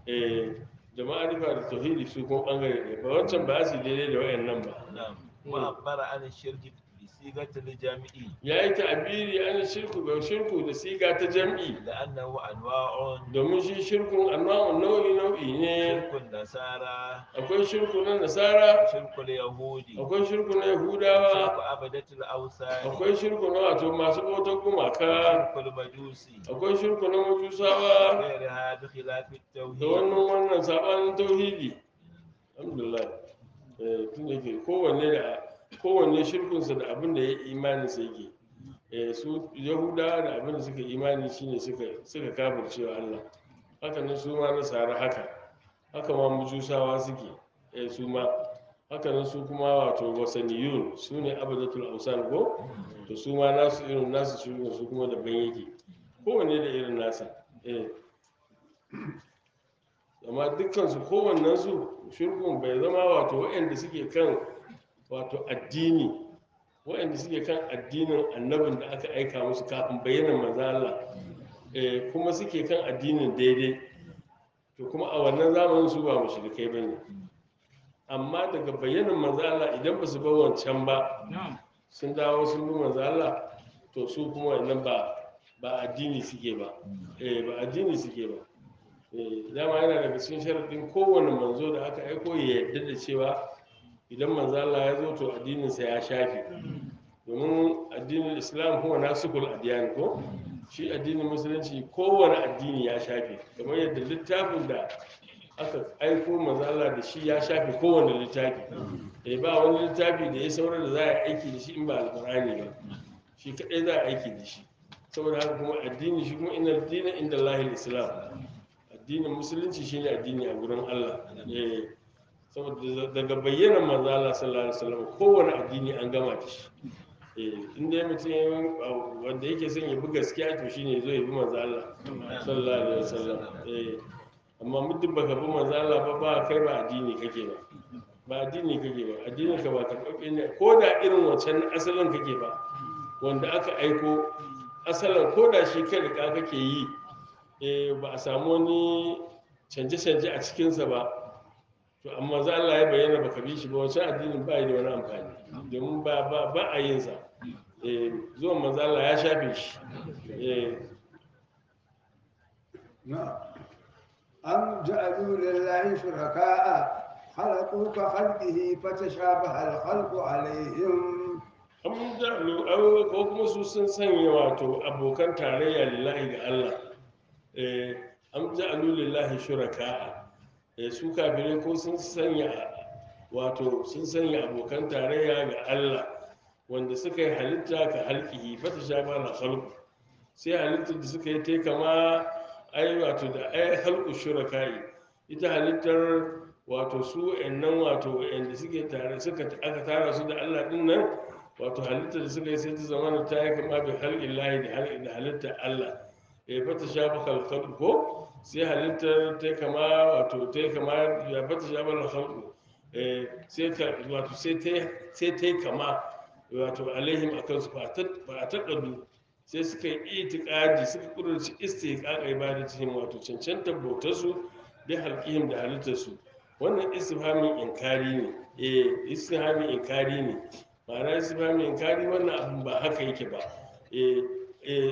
[SPEAKER 1] eh da ma'arifa da tauhidi su kuma bangare ɗaya ba wancan ba za su yi daidai da wayannan ba
[SPEAKER 3] نعم وعبر عن الشرك بصيغة الجمع
[SPEAKER 1] ya yi ta'abiri an shirku ga shirku da siga ta jam'i
[SPEAKER 3] لأنه أنواع
[SPEAKER 1] domin shi shirkun anwa'un nau'i nau'i ne
[SPEAKER 3] شرك النصارى
[SPEAKER 1] akwai shirku na nasara
[SPEAKER 3] شرك اليهود
[SPEAKER 1] akwai shirku na
[SPEAKER 3] شرك
[SPEAKER 1] yahudawa
[SPEAKER 3] عبدة الأوثان
[SPEAKER 1] akwai shirku na wato masu bautar gumaka
[SPEAKER 3] شرك المجوس
[SPEAKER 1] akwai shirku na majusawa
[SPEAKER 3] غيرها بخلاف
[SPEAKER 1] da
[SPEAKER 3] التوحيد
[SPEAKER 1] wannan wannan sabanin tauhidi alhamdulillah eh tun da ke kowanne da kowanne shirkunsa da abin da ya imani sai ke eh su yahuda da abin da suka imani shine suka suka kafircewa Allah haka nan su ma nasara haka haka ma mujusawa suke eh su ma haka nan su kuma wato wasaniyun su ne abadatul ausan ko to su ma nasu irin nasu su su kuma daban yake kowanne da irin nasa eh amma dukkansu kowannensu shirkun bai zama wato waɗanda suke kan wato addini waɗanda suke kan addinin annabin da aka aika musu kafin bayyana manzo Allah eh kuma suke kan addinin daidai to kuma a wannan zamanin su ba mushrikai bane amma daga bayyanan manzo Allah idan ba su bar wancan ba sun dawo sun bi manzo Allah to su kuma wannan ba ba addini suke ba eh ba addini suke ba eh dama yana daga cikin sharadin kowane manzo da aka aiko ya yarda da cewa idan manzo Allah ya zo to addinin sa ya shafe domin addinin Islam huwa nasukul adiyan ko shi addinin musulunci kowane addini ya shafe kamar yadda littafin da aka aiko manzo Allah da shi ya shafe kowane littafi eh ba wani littafi da ya saura da za a aiki da shi in ba alqur'ani ba shi kadai za a aiki da shi saboda haka kuma addini shi kuma inna dina inda Allahil Islam addinin musulunci shine addini a gurin Allah eh saboda daga bayyana manzo Allah sallallahu alaihi wasallam kowane addini an gama da shi eh in dai mutum wanda yake son ya bi gaskiya to shine zo ya bi manzo Allah sallallahu alaihi wasallam eh amma muddin baka bi manzo Allah ba ba kai ba addini kake ba ba addini kake ba addinin ka ba karɓaɓɓe ne ko da irin wancan asalin kake ba wanda aka aiko asalin ko da shi kai da kake yi eh ba a samu wani canje-canje a cikinsa ba to amma za Allah ya bayyana baka bi shi ba wancan addinin ba da wani amfani domin ba ba ba a yin sa eh zuwan manzo Allah ya shafe shi eh
[SPEAKER 2] نعم أم جعلوا لله شركاء خلقوا كخلقه فتشابه الخلق عليهم
[SPEAKER 1] an ja'alu aw ko kuma su sun sanya wato abokan tarayya lillahi ga Allah eh am ja'alu lillahi shuraka eh su kafirai ko sun sanya wato sun sanya abokan tarayya ga Allah wanda suka yi halitta ka halqihi fata shaba na khalqu sai halittar da suka yi ta kama ai wato da ai halqu shurakai ita halittar wato su nan wato wanda suke tare suka aka tara su da Allah din nan wato halittar da suka yi sai ta zama ta yi kama bi halƙin lahi da halittar Allah ya fata shafa kalkal ko sai halittar ta kama wato ta kama ya fata shafa kalkal sai ta wato sai ta sai ta kama wato alaihim akan su ba a taɗaɗu sai suka yi itikadi suka kudurci istiqaqa ibadatihim wato cancantar bautar su bi halqihim da halittar su wannan istifhamin inkari ne eh istifhamin inkari ne ma'ana istifhamin inkari wannan abin ba haka yake ba eh eh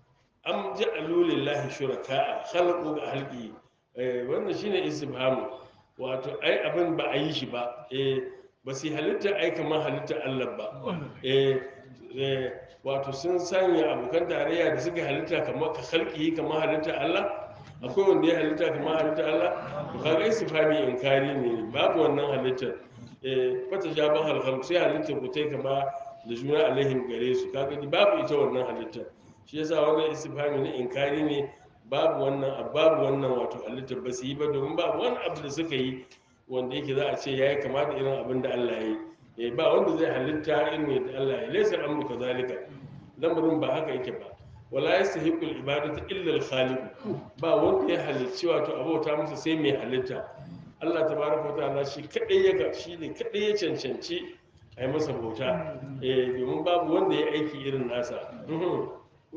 [SPEAKER 1] am ja'alu lillahi shuraka'a khalaqu ga halqi eh wannan shine istifhamu wato ai abin ba a yi shi ba eh ba su halitta ai kamar halitta Allah ba eh eh wato sun sanya abokan tarayya da suka halitta kamar ka halqi kamar halitta Allah akwai wanda ya halitta kamar halitta Allah to kaga istifhami inkari ne babu wannan halittar eh fata jaban halhal sai halittar ku tai kama da juna alaihim gare su kaga ni babu ita wannan halittar shi yasa wannan istifhami ne inkari ne babu wannan babu wannan wato halittar ba su yi ba domin babu wani abu da suka yi wanda yake za a ce yayi kama da irin abin da Allah ya yi eh ba wanda zai halitta irin yadda Allah ya yi laysa amru kadhalika lamarin ba haka yake ba wala yastahiqul ibadatu illa al-khaliq ba wanda ya halicci wato abota masa sai mai halitta Allah tabaraka ta'ala shi kadai ya ga shi ne kadai ya cancanci a yi masa bauta eh domin babu wanda ya aiki irin nasa Mhm.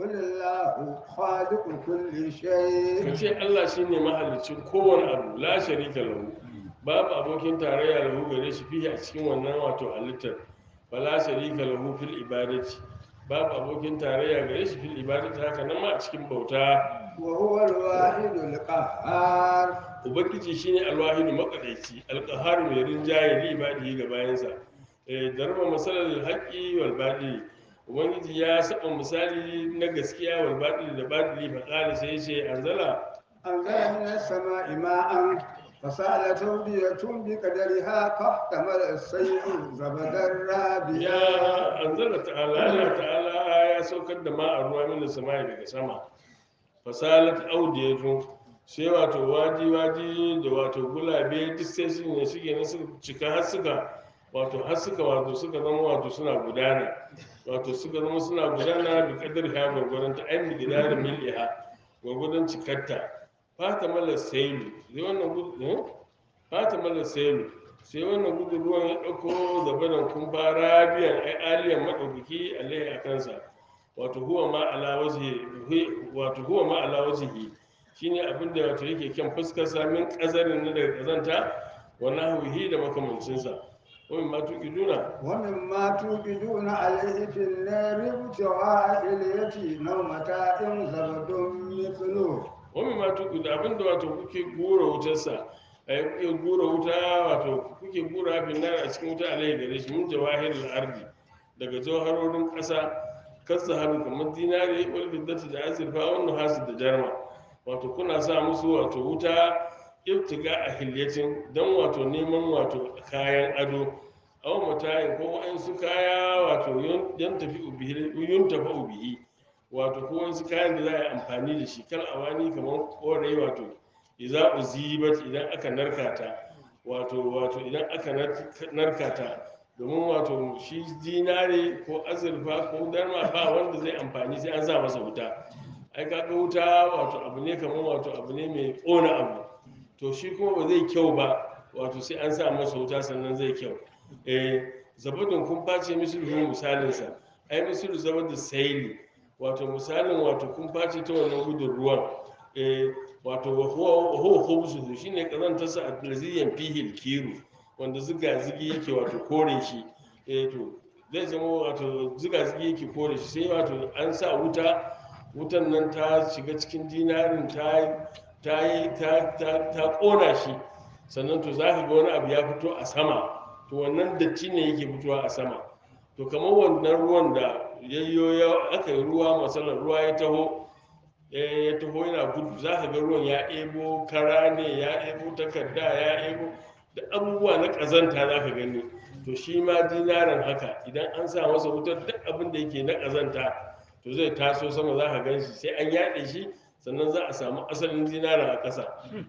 [SPEAKER 2] ولله خالق كل شيء
[SPEAKER 1] ka ce Allah shine mahalicin kowane abu la sharika lahu babu abokin tarayya lahu gare shi fiye a cikin wannan wato halittar wala sharika lahu fil ibadati babu abokin tarayya gare shi fil ibadati haka nan ma a cikin bauta
[SPEAKER 2] وهو الواحد القهار
[SPEAKER 1] ubangiji shine alwahidu makadaici alqaharu mai rinjaye li ibadihi ga bayansa eh darba masalal haqqi wal batil ubangiji ya saba misali na gaskiya wal batil da batili fa qala sai yace anzala
[SPEAKER 2] أنزل من السماء ماء فسالت أودية بقدرها فاحتمل السيل زبدا رابيا
[SPEAKER 1] ya anzala ta'ala Allah ta'ala ya ya saukar da ma a ruwa min samai daga sama fasalat audiyatu sai wato waji waji da wato gulabe duk sai su ne suke na suka cika har suka wato har suka wato suka zama wato suna gudana wato suka zama suna gudana da kadar ha gwargwadon ta ainihin gida da miliha gwargwadon cikarta fata mala sailu sai wannan gudu fata mala sailu sai wannan gudu ruwan ya ɗauko zabanan kumfa rabiyan ai aliyan maɗaukaki alaihi a kansa wato huwa ma ala wajhi wato huwa ma ala wajhi shine abin da wato yake kyan fuskar sa min kazarin na daga kazanta wa nahwihi da makamancin sa wani ma tuki duna
[SPEAKER 2] ومما توقدون عليه في النار ابتغاء اليتيم أو متاع زبد مثله
[SPEAKER 1] wani ma tuki da abin da wato kuke gura wutar sa ai kuke gura wuta wato kuke gura bin nar a cikin wuta alai gare shi mun jawahirul ardi daga jawharorin kasa kasa haru kamar dinari wal biddati da azurfa wannan hasu da jarma wato kuna sa musu wato wuta ibtiga a hilyacin don wato neman wato kayan ado aw matayin ko wa'ansu kaya wato yan tafi ubihi yun tafi ubihi wato ko wa'ansu kayan da za a yi amfani da shi kal awani kamar korai wato idza uzibat idan aka narkata wato wato idan aka narkata domin wato shi dinare ko azurfa ko darma ba wanda zai amfani sai an sa masa wuta ai kaga wuta wato abu ne kamar wato abu ne mai ƙona abu to shi kuma ba zai kyau ba wato sai an sa masa wuta sannan zai kyau eh zabadun kun face misalin misalinsa ai misalin zabadun saili wato misalin wato kun face ta wannan gudun ruwan eh wato huwa khubsu shine kazantarsa a laziyan fihil kiru wanda ziga-zigi yake wato kore shi eh to zai zama wato ziga-zigi yake kore shi sai wato an sa wuta wutan nan ta shiga cikin dinarin ta ta yi ta ta ta kona shi sannan to za ka ga wani abu ya fito a sama to wannan datti ne yake fitowa a sama to kamar wannan ruwan da yayyo ya aka yi ruwa masalan ruwa ya taho ya taho yana gudu za ka ga ruwan ya ebo kara ne ya ebo takarda ya ebo da abubuwa na ƙazanta za ka gani to shi ma dinaran haka idan an sa masa wutar duk abin da yake na ƙazanta to zai taso sama za ka gan shi sai an yaɗe shi sannan za a samu asalin dinaran a ƙasa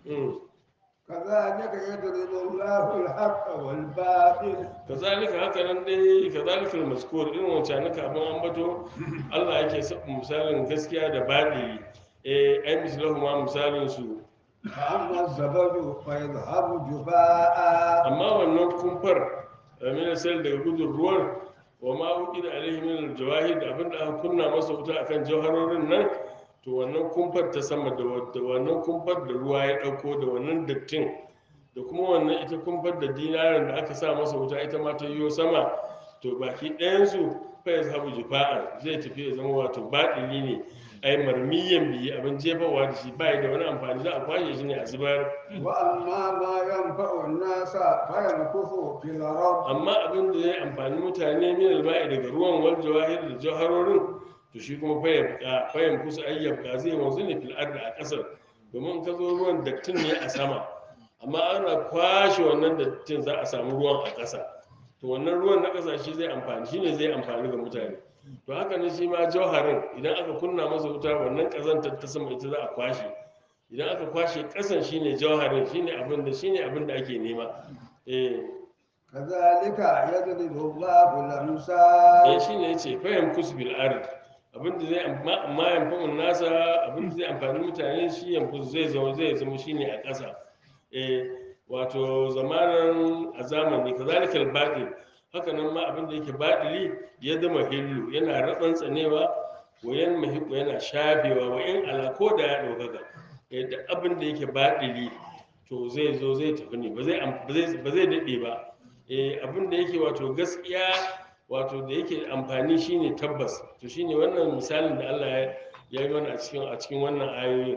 [SPEAKER 2] كذلك يضرب الله الحق والباطل
[SPEAKER 1] kazalika haka nan dai kazalika al-mazkur irin wancan naka abin ambato Allah yake sa misalin gaskiya da baɗi eh ai mislahu ma misalin su
[SPEAKER 2] فأما الزبد فيذهب جفاء
[SPEAKER 1] amma wannan kumfar min sal daga gudun ruwan wa ma uqida alaihi min al-jawahid da abinda aka kunna masa wuta akan jawharorin nan to wannan kumfar ta sama da wadda wannan kumfar da ruwa ya dauko da wannan dattin da kuma wannan ita kumfar da dinarin da aka sa masa wuta ita ma ta yiwo sama to baki ɗayan su fa yazhabu jifa'an zai tafi ya zama wato baɗili ne ai marmiyan biyi abin jefawa da shi bai da wani amfani za a kwashe shi ne a zubar
[SPEAKER 2] وأما ما ينفع الناس فيمكث في الأرض
[SPEAKER 1] amma abin da zai amfani mutane min alba'i daga ruwan wal jawahir da jawharorin to shi kuma fayyabka fayyam kusa ayyabka zai wanzu ne fil ardi a kasar domin ka zo ruwan dattin ne a sama amma ana kwashe wannan dattin za a samu ruwan a ƙasa to wannan ruwan na ƙasa shi zai amfani shi ne zai amfani ga mutane to haka ne shi ma jawharin idan aka kunna masa wuta wannan ƙazantar ta sama ita za a kwashe idan aka kwashe ƙasan shine jawharin shine abin da shine abin da ake nema eh
[SPEAKER 2] كذلك يضرب الله الأمثال
[SPEAKER 1] eh shine yace fahim kusbil ard abinda zai amma amma yanfa'un nasa abinda zai amfani mutane shi yanfu zai zama zai zama shine a ƙasa eh wato zamanin a zamani kazalikal batil haka nan ma abinda yake batili ya zama hillu yana ratsan tsanewa wayan mahiku yana shafewa wa in ala ko da ya ɗaukaka eh da abinda yake batili to zai zo zai tafi ne ba zai am- ba zai ba zai daɗe ba eh abin da yake wato gaskiya wato da yake amfani shine tabbas to shine wannan misalin da Allah ya ya yi mana a cikin a cikin wannan ayoyin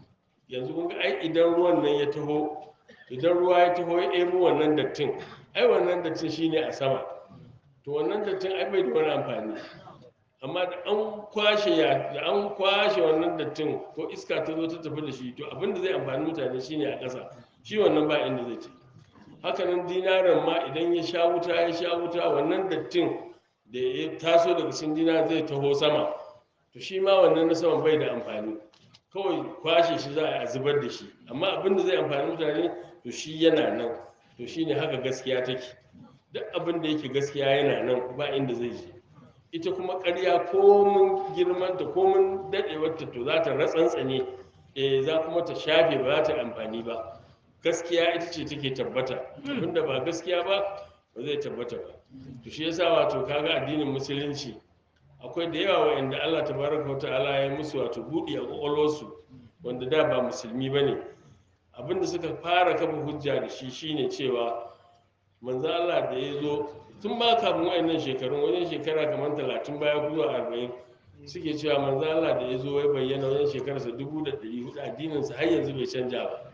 [SPEAKER 1] yanzu kun ga ai idan ruwan nan ya taho idan ruwa ya taho ya ɗebo wannan dattin ai wannan dattin shine a sama to wannan dattin ai bai da wani amfani amma da an kwashe ya da an kwashe wannan dattin ko iska ta zo ta tafi da shi to abin da zai amfani mutane shine a ƙasa shi wannan ba inda zai tafi hakanan dinaran ma idan ya sha wuta ya sha wuta wannan dattin da ya taso daga cikin dinar zai taho sama to shi ma wannan na saman bai da amfani kawai kwashe shi za a zubar da shi amma abin da zai amfani mutane to shi yana nan to shi ne haka gaskiya take duk abin da yake gaskiya yana nan ba inda zai je ita kuma ƙarya komin girmanta komin daɗewarta to za ta ratsantsane eh za kuma ta shafe ba za ta amfani ba gaskiya ita ce take tabbata abinda ba gaskiya ba ba zai tabbata ba to shi yasa wato kaga addinin musulunci akwai da yawa wa'anda Allah tabaraka wa ta'ala ya musu wato buɗi a ƙwaƙwalwarsu wanda da ba musulmi ba ne abinda suka fara kafa hujja da shi shine cewa manzo Allah da ya zo tun ba kafin wa'annan shekarun wajen shekara kamar talatin baya ko zuwa arba'in suke cewa manzo Allah da ya zo ya bayyana wajen shekararsa dubu da ɗari hudu addininsa har yanzu bai canja ba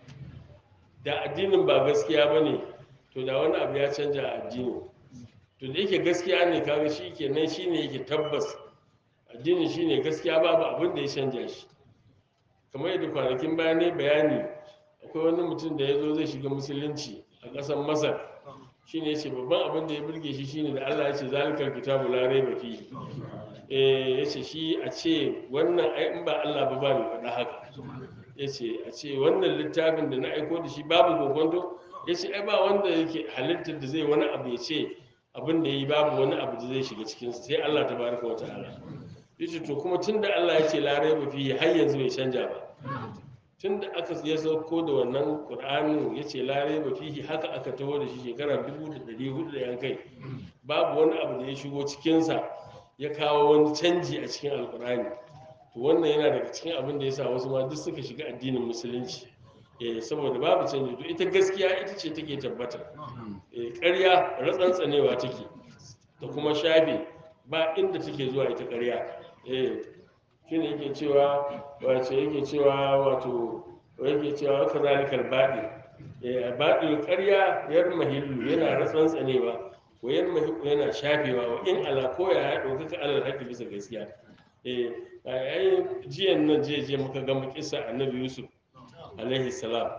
[SPEAKER 1] da addinin ba gaskiya ba ne to da wani abu ya canja a addinin to da yake gaskiya ne kaga shi kenan shi ne yake tabbas addinin shi ne gaskiya babu abin da ya canja shi kamar yadda kwanakin baya ne bayani akwai wani mutum da ya zo zai shiga musulunci a ƙasar masar shi ne ce babban abin da ya burge shi shine da allah ya ce zalikar kitabu la raiba fihi eh ya ce shi a ce wannan ai in ba allah ba ba mai faɗa haka ya ce a ce wannan littafin da na aiko da shi babu kokonto ya ce ai ba wanda yake halittar da zai wani abu ya ce abin da ya yi babu wani abu da zai shiga cikin sai Allah ta baraka wa ta'ala ya ce to kuma tun da Allah ya ce larai ba fiye har yanzu bai canja ba tun da aka ya sauko da wannan ƙur'anin ya ce larai ba fiye haka aka taho da shi shekara dubu da ɗari hudu da yankai babu wani abu da ya shigo cikinsa ya kawo wani canji a cikin alƙur'ani to wannan yana daga cikin abin da ya sa wasu ma duk suka shiga addinin musulunci eh saboda babu canji to ita gaskiya ita ce take tabbata eh ƙarya ratsantsanewa take da kuma shafe ba inda take zuwa ita ƙarya eh shine yake cewa wato yake cewa wato yake cewa ka zalikal baɗi eh baɗi ƙarya yar mahillu yana ratsantsanewa wa yan mahillu yana shafewa wa in ala koya ya ɗaukaka alal haƙi bisa gaskiya eh ai jiyan nan je je muka gama kisa annabi yusuf alaihi salam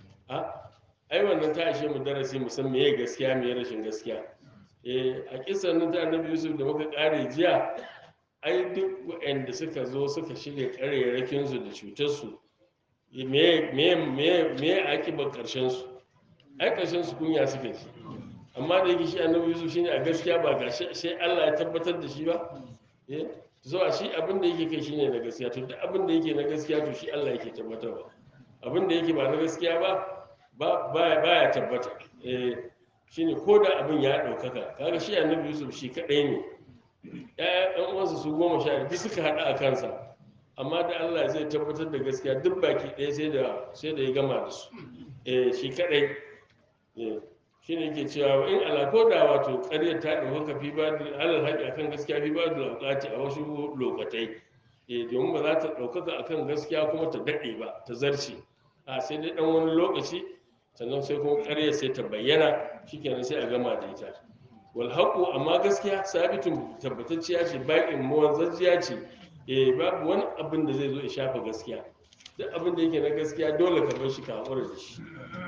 [SPEAKER 1] a ai wannan ta ishe mu darasi mu san meye gaskiya meye rashin gaskiya eh a kisan nan ta annabi yusuf da muka kare jiya ai duk waɗanda suka zo suka shirya ƙarerakin su da cutar su meye meye meye meye akibar karshen su ai karshen su kunya suka ji amma da yake shi annabi yusuf shine a gaskiya ba ga sai Allah ya tabbatar da shi ba eh zuwa shi abin da yake kai shine na gaskiya to duk abin da yake na gaskiya to shi Allah yake tabbatarwa abin da yake ba na gaskiya ba ba baya tabbata eh shine ko da abin ya ɗaukaka kaga shi annabi yusuf shi kaɗai ne ɗaya ɗan uwansa su goma sha biyu suka haɗa a kansa amma da Allah zai tabbatar da gaskiya duk baki ɗaya sai da sai da ya gama da su eh shi kaɗai eh shi ne ke cewa in alako da wato ƙaryar ta ɗaukaka fi ba da alal haƙi akan gaskiya fi ba da lokaci a wasu lokatai eh domin ba za ta ɗaukaka akan gaskiya kuma ta daɗe ba ta zarce a sai dai ɗan wani lokaci sannan sai kuma ƙaryar sai ta bayyana shikenan sai a gama da ita wal haqu amma gaskiya sabitun tabbatacciya ce baƙin mawanzajiya ce eh babu wani abin da zai zo ya shafa gaskiya duk abin da yake na gaskiya dole ka bar shi ka haƙura da shi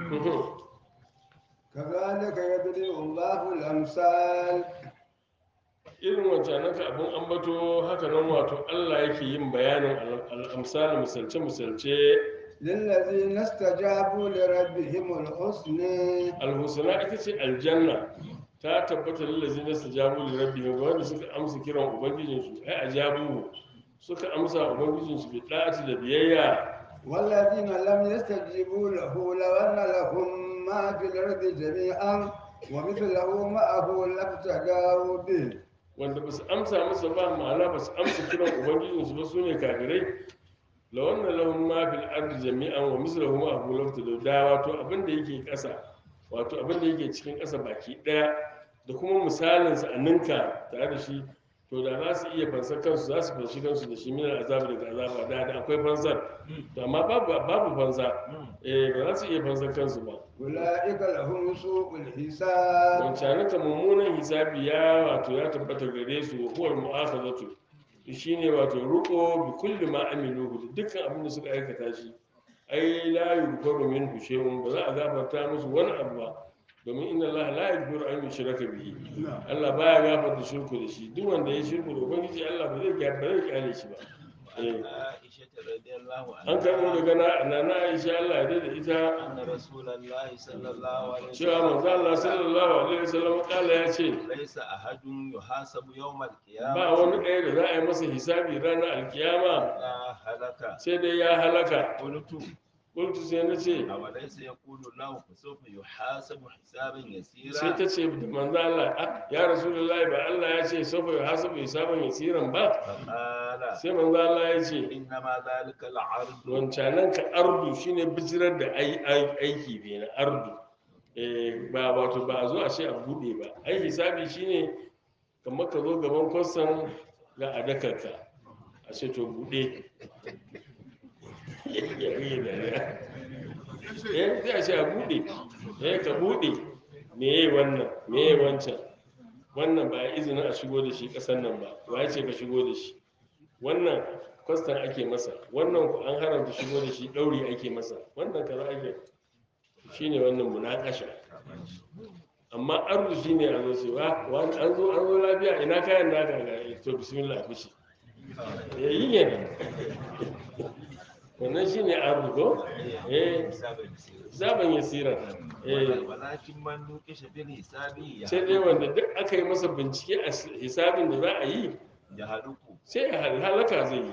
[SPEAKER 2] كذلك يبدئ الله الأمثال
[SPEAKER 1] irin wancanan ka abin ambato haka nan wato Allah yake yin bayanin al'amsal misalce misalce
[SPEAKER 2] للذين استجابوا لربهم الحسنى
[SPEAKER 1] alhusna ita ce aljanna ta tabbata lillazi na stajabu li rabbihim ga wanda suka amsa kiran ubangijin su ai ajabu suka amsa ubangijin su bi da'ati da biyayya
[SPEAKER 2] والذين لم يستجيبوا له لو أن لهم ما في الأرض جميعا ومثله معه لابتغوا به
[SPEAKER 1] wanda ba su amsa masa ba ma'ana ba su amsa kiran ubangijin su ba su ne kafirai la wannan lahum ma fil ardi jami'an wa mislahu ma abu lafta da wato abin da yake ƙasa wato abin da yake cikin ƙasa baki ɗaya da kuma misalin sa a ninka tare da shi to da za su iya fansar kansu za su fanshi kansu da shi min azabi daga azaba da da akwai fansar to amma babu babu fansa eh ba za su iya fansar kansu ba
[SPEAKER 2] أولئك لهم سوء الحساب
[SPEAKER 1] wancanin ka mummunan hisabi ya wato ya tabbata gare su wa huwar mu'akhazatu shine wato ruko bi kulli ma amiluhu da dukkan abin da suka aikata shi ai la yughfaru minhu shay'un ba za a gafarta musu wani abu ba domin inna allaha la yaghfiru an yushraka bihi Allah baya gafarta shirku da shi duk wanda ya shirku da ubangiji Allah ba zai ba zai kyale shi ba
[SPEAKER 3] عن عائشة رضي الله
[SPEAKER 1] an karɓo
[SPEAKER 3] عنها
[SPEAKER 1] daga na na Aisha Allah ya da ita
[SPEAKER 3] أن رسول الله صلى الله عليه
[SPEAKER 1] cewa
[SPEAKER 3] وسلم
[SPEAKER 1] manzo Allah sallallahu alaihi wasallam kala ya ce
[SPEAKER 3] ليس أحد يحاسب يوم
[SPEAKER 1] ba
[SPEAKER 3] القيامة
[SPEAKER 1] wani ɗaya da za a yi masa hisabi ranar alkiyama
[SPEAKER 3] إلا هلك
[SPEAKER 1] sai dai ya halaka
[SPEAKER 3] قلت
[SPEAKER 1] kultu sai na ce
[SPEAKER 3] أوليس يقول الله فسوف يحاسب حسابا
[SPEAKER 1] sai
[SPEAKER 3] يسيرا
[SPEAKER 1] ta ce da manzo Allah "Ah, ya rasulullahi ba Allah ya ce sofa ya hasabu hisaban yasiran ba
[SPEAKER 3] فقال
[SPEAKER 1] sai manzo Allah ya ce
[SPEAKER 3] إنما ذلك العرض
[SPEAKER 1] wancanan ka ardu shine bijirar da ai- ai- aiki ne na ardu eh ba wato ba a zo a ce a bude ba ai hisabi shine kamar ka zo gaban kwastan ga adakarka a ce to bude eh sai a ce a bude eh ka bude meye wannan meye wancan wannan ba a izinin a shigo da shi kasan nan ba wa ya ce ka shigo da shi wannan kwastan ake masa wannan ku an haramta shigo da shi ɗauri ake masa wannan kaza ake shine wannan munakasha amma arzu shine a zo cewa wani an zo an zo lafiya ina kayan naka ga to bismillah fushi ya yi ne wannan shine arzu ko eh
[SPEAKER 3] حسابا يسيرا
[SPEAKER 1] zaban yasira eh
[SPEAKER 3] ولكن من نوقش بالحساب
[SPEAKER 1] sai dai wanda duk aka yi masa bincike a hisabin da za a yi
[SPEAKER 3] يهلك
[SPEAKER 1] sai ya hal- halaka zai yi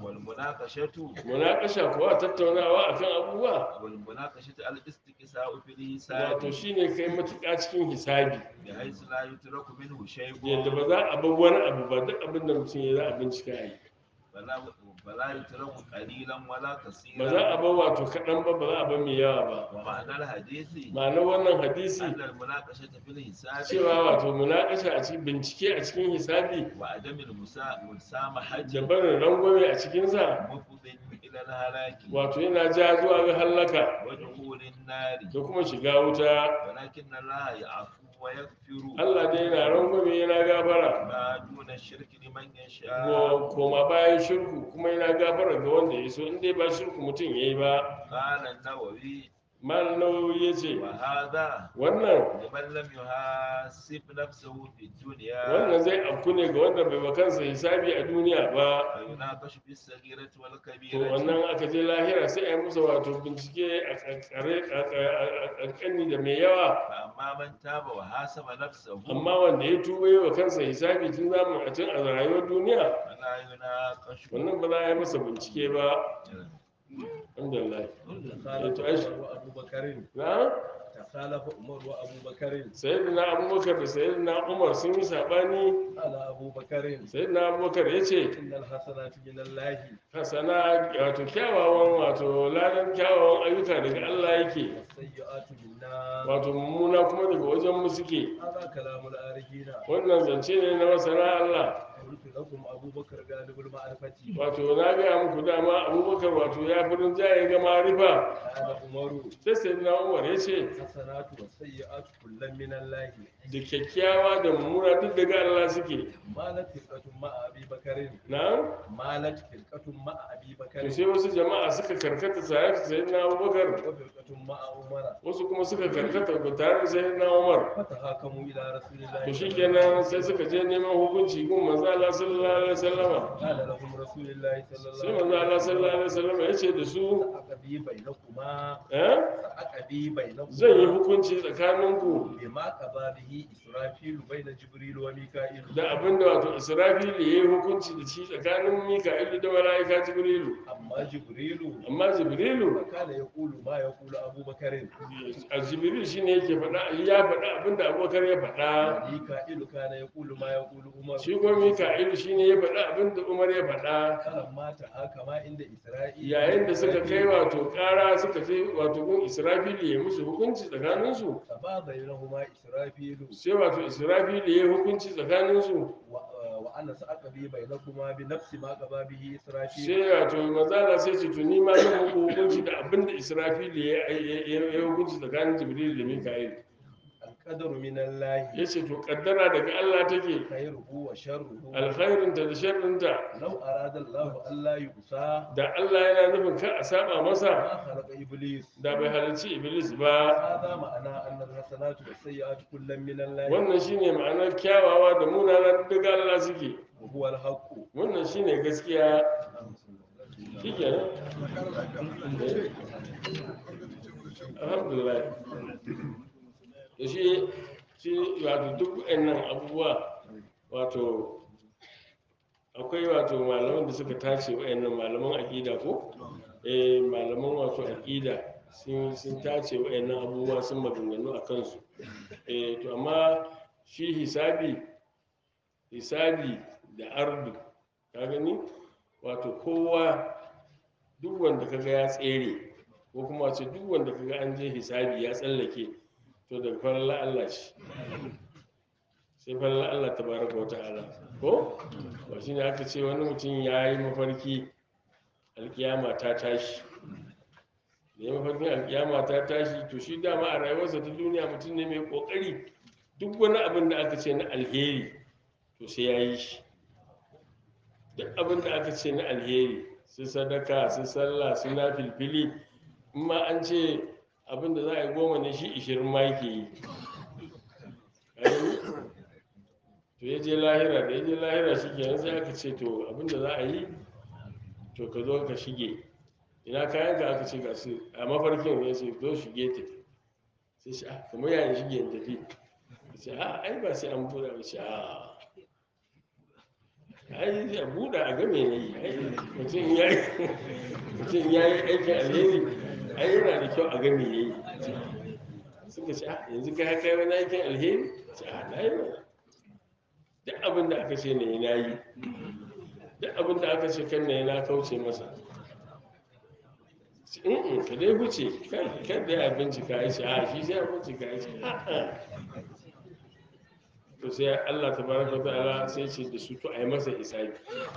[SPEAKER 3] والمناقشة
[SPEAKER 1] munakasha kuwa tattaunawa akan abubuwa
[SPEAKER 3] والمناقشة الاستقساء في
[SPEAKER 1] wato
[SPEAKER 3] الحساب
[SPEAKER 1] shine kai matuƙa cikin hisabi
[SPEAKER 3] بحيث لا يترك منه شيء
[SPEAKER 1] yadda ba za a bar wani abu ba duk abin da mutum ya za a bincika a yi
[SPEAKER 3] فلا فلا يترك قليلا ولا
[SPEAKER 1] ba za
[SPEAKER 3] كثيرا
[SPEAKER 1] a bar wato kaɗan ba ba za a bar mai yawa ba
[SPEAKER 3] ومعنى الحديث
[SPEAKER 1] ma'anar wannan hadisi
[SPEAKER 3] أن المناقشة في الحساب
[SPEAKER 1] cewa wato munakasha a cikin bincike a cikin hisabi
[SPEAKER 3] وعدم المسا- المسامحة
[SPEAKER 1] da barin rangwame a cikinsa
[SPEAKER 3] مفض إلى الهلاك
[SPEAKER 1] wato yana ja zuwa ga hallaka
[SPEAKER 3] ودخول النار
[SPEAKER 1] da kuma shiga wuta
[SPEAKER 3] ولكن الله يعفو ويغفر
[SPEAKER 1] Allah dai yana rangwame yana gafara
[SPEAKER 3] ما دون الشرك لمن يشاء
[SPEAKER 1] ko koma bayan shirku kuma yana gafara ga wanda ya so in dai ba shirku mutum ya yi ba
[SPEAKER 3] قال النووي
[SPEAKER 1] mal nawawi ya ce
[SPEAKER 3] وهذا
[SPEAKER 1] wannan
[SPEAKER 3] لمن لم يحاسب نفسه في الدنيا
[SPEAKER 1] wannan zai afku ne ga wanda bai kansa hisabi a duniya ba
[SPEAKER 3] فيناقش في الصغيرة
[SPEAKER 1] to
[SPEAKER 3] والكبيرة
[SPEAKER 1] wannan aka je lahira sai a yi musu wato bincike a kankare a kankani da mai yawa
[SPEAKER 3] فأما من تاب وحاسب نفسه
[SPEAKER 1] amma wanda ya tuba yi wa kansa hisabi tun zamu a tun a rayuwar duniya
[SPEAKER 3] فلا يناقش
[SPEAKER 1] wannan ba za a yi masa bincike ba alhamdulillah
[SPEAKER 4] تخالف
[SPEAKER 1] to ai
[SPEAKER 4] عمر وابو بكر
[SPEAKER 1] na
[SPEAKER 4] تخالف عمر وابو بكر
[SPEAKER 1] sayyidina abubakar da sayyidina umar sun yi sabani
[SPEAKER 4] على ابو بكر
[SPEAKER 1] sayyidina abubakar ya ce
[SPEAKER 4] ان الحسنات من الله
[SPEAKER 1] hasana wato kyawawan wato ladan kyawawan ayyuka daga Allah yake
[SPEAKER 4] والسيئات منا
[SPEAKER 1] wato mummuna kuma daga wajen mu suke
[SPEAKER 4] هذا كلام العارفين
[SPEAKER 1] wannan zance ne na masana Allah
[SPEAKER 4] قلت لكم ابو بكر غالب المعرفه
[SPEAKER 1] wato na gaya muku dama abubakar wato ya fi rinjaye ga marifa
[SPEAKER 4] قال عمر
[SPEAKER 1] sai sayyidina umar ya ce
[SPEAKER 4] الحسنات والسيئات كل من الله
[SPEAKER 1] da kyakkyawa da mummuna duk daga Allah suke
[SPEAKER 4] مالت فرقة مع ابي بكر
[SPEAKER 1] na
[SPEAKER 4] مالت فرقة مع ابي
[SPEAKER 1] to
[SPEAKER 4] بكر
[SPEAKER 1] sai wasu jama'a suka karkata tare da sayyidina abubakar
[SPEAKER 4] وفرقة مع عمر
[SPEAKER 1] wasu kuma suka karkata ba tare da sayyidina umar
[SPEAKER 4] فتهاكموا الى رسول الله
[SPEAKER 1] to
[SPEAKER 4] صلى الله عليه
[SPEAKER 1] shikenan sai suka je neman hukunci gun manzo Allah sallallahu alaihi wasallama
[SPEAKER 4] قال لهم رسول الله صلى
[SPEAKER 1] sai
[SPEAKER 4] الله
[SPEAKER 1] manzo
[SPEAKER 4] عليه
[SPEAKER 1] Allah sallallahu alaihi wasallama ya ce da su
[SPEAKER 4] أقضي بينكما
[SPEAKER 1] eh
[SPEAKER 4] أقضي بينكما
[SPEAKER 1] zan yi hukunci tsakaninku
[SPEAKER 4] بما قضى به إسرافيل بين جبريل وميكائيل
[SPEAKER 1] da abinda wato Israfil ya yi hukunci da shi tsakanin Mika'ilu da mala'ika Jibrilu
[SPEAKER 4] أما جبريل
[SPEAKER 1] amma Jibrilu
[SPEAKER 4] فكان يقول ما يقول أبو بكر
[SPEAKER 1] a Jibril shine yake faɗa ya faɗa abinda Abubakar ya faɗa
[SPEAKER 4] وميكائيل كان يقول ما يقول عمر
[SPEAKER 1] shi kuma Mika'ilu shine ya faɗa abinda Umar ya faɗa
[SPEAKER 4] فلما تحاكما عند إسرائيل
[SPEAKER 1] yayin da suka kai wato ƙara suka kai wato gun Israfil ya musu hukunci tsakaninsu
[SPEAKER 4] فبا بينهما إسرافيل
[SPEAKER 1] sai wato Israfil ya yi hukunci tsakaninsu
[SPEAKER 4] و- وأنا سأقضي بينكما بنفس ما قضى به إسرافيل
[SPEAKER 1] sai wato manzala sai ce tuni ma zan muku hukunci da abinda Israfil ya ya ya hukunci tsakanin Jibril da Mika'il
[SPEAKER 4] القدر من الله
[SPEAKER 1] ya ce to kaddara daga Allah take
[SPEAKER 4] خيره وشره
[SPEAKER 1] alkhairinta da sharrinta
[SPEAKER 4] لو أراد الله ألا يؤسى
[SPEAKER 1] da Allah yana nufin kar a saba masa
[SPEAKER 4] ما خلق إبليس
[SPEAKER 1] da bai halarci Iblis ba
[SPEAKER 4] هذا معنى أن الحسنات والسيئات كل من الله
[SPEAKER 1] wannan shine ma'anar kyawawa da munana daga Allah suke
[SPEAKER 4] وهو الحق
[SPEAKER 1] wannan shine gaskiya shikenan Eh. alhamdulillah da shi shi wato duk waɗannan abubuwa wato akwai wato malaman da suka tace waɗannan malaman aƙida ko eh malaman wato aƙida sun sun tace waɗannan abubuwa sun maganganu a kansu eh to amma shi hisabi hisabi da ardu ka gani wato kowa duk wanda kaga ya tsere ko kuma wace duk wanda kaga an je hisabi ya tsallake to daga farilla Allah ce sai farilla Allah tabaraka wa ta'ala ko ba shine aka ce wani mutum ya yi mafarki alkiyama ta tashi da ya mafarkin alkiyama ta tashi to shi dama a rayuwarsa ta duniya mutum ne mai kokari duk wani abin da aka ce na alheri to sai ya yi shi duk abin da aka ce na alheri su sadaka su sallah su na filfili in ma an ce abin da za a yi goma ne shi ishirin ma yake yi Ka gani? to ya je lahira da ya je lahira shi kenan sai aka ce to abin da za a yi to ka zo ka shige ina kayan ka aka ce ga su a mafarkin ya ce zo shige tafi sai shi ah kamar yayin shige in tafi ya ce a ai ba sai an buɗa ba ce a ai a buɗa a game ne yi ai mutum ya yi mutum ya yi aikin alheri ai yana da kyau a game ya yi suka ce ah yanzu ka kai wani aikin alheri ce a na yi mana duk abin da aka ce ne na yi duk abin da aka ce kan ne na kauce masa in ka dai huce kan dai a bincika ya ce a shi sai a bincika ya ce a'a to sai Allah ta baraka ta'ala sai ce da su to a yi masa hisabi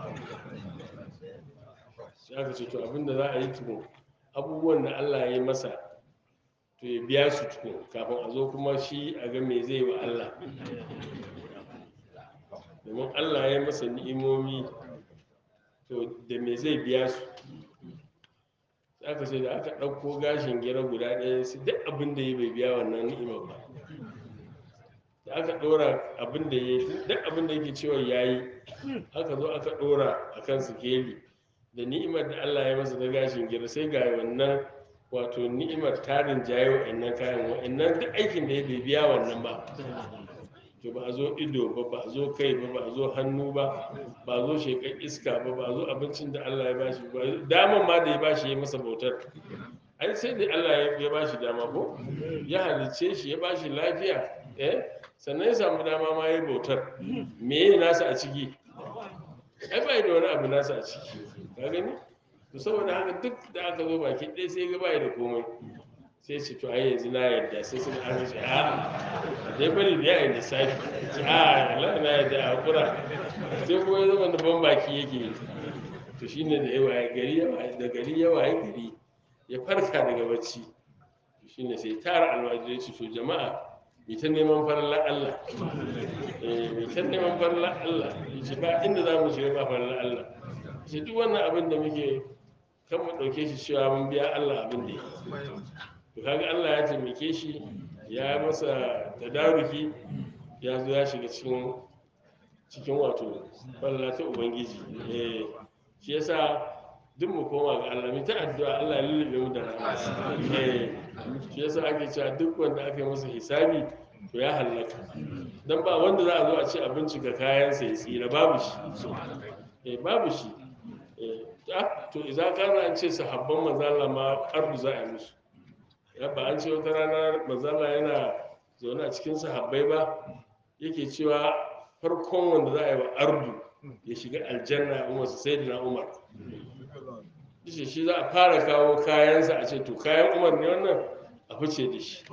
[SPEAKER 1] sai aka ce to abinda za a yi tukun abubuwan da Allah ya yi masa to ya biya su tukun kafin a zo kuma shi a ga me zai wa Allah domin Allah ya yi masa ni'imomi to da me zai biya su sai aka ce da aka ɗauko gashin gira guda ɗaya sai duk abin da ya bai biya wannan ni'imar ba da aka ɗora abin da ya yi duk abin da yake cewa ya yi aka zo aka ɗora a kan sikeli da ni'imar da Allah ya masa da gashin gira sai ga wannan wato ni'imar tarin jayo wa'annan kayan wa'annan duk aikin da ya bai biya wannan ba to ba a zo ido ba ba a zo kai ba ba a zo hannu ba ba a zo shekar iska ba ba a zo abincin da Allah ya bashi ba daman ma da ya bashi ya masa bautar ai sai da Allah ya bashi dama ko ya halicce shi ya bashi lafiya eh sannan ya samu dama ma ya bautar me ya nasa a ciki ai ba da wani abu nasa a ciki ka gani to saboda haka duk da aka zo baki ɗaya sai ga bai da komai sai ce to ai yanzu na yarda sai suka aka ce a dai bari da yayin da safi ce a Allah na yarda a hakura sai kuma ya zama da ban baki yake yi to shine da yawa gari yawa da gari yawa ya gari ya farka daga bacci to shine sai tara alwajirai ce to jama'a mai ta neman farallar Allah eh mai ta neman farallar Allah ce ba inda za mu shiga ba farallar Allah ce duk wannan abin da muke kan mu ɗauke shi cewa mun biya Allah abin da ya to kaga Allah ya taimake shi ya masa tadaruki ya zo ya shiga cikin cikin wato farallar ta ubangiji eh shi yasa duk mu koma ga Allah mu ta addu'a Allah ya lullube mu da rahama eh shi yasa ake cewa duk wanda aka yi masa hisabi to ya hallaka dan ba wanda za a zo a ce a bincika kayan sa ya tsira babu shi eh babu shi eh ah, to idza kana an ce sahabban manzala ma ardu za a yi musu ya ba an ce wata rana manzala yana zaune a cikin sahabbai ba yake cewa farkon wanda za a yi wa ardu ya shiga aljanna umar sai da umar shi shi za a fara kawo kayansa a ce to kayan umar ne wannan a fice da shi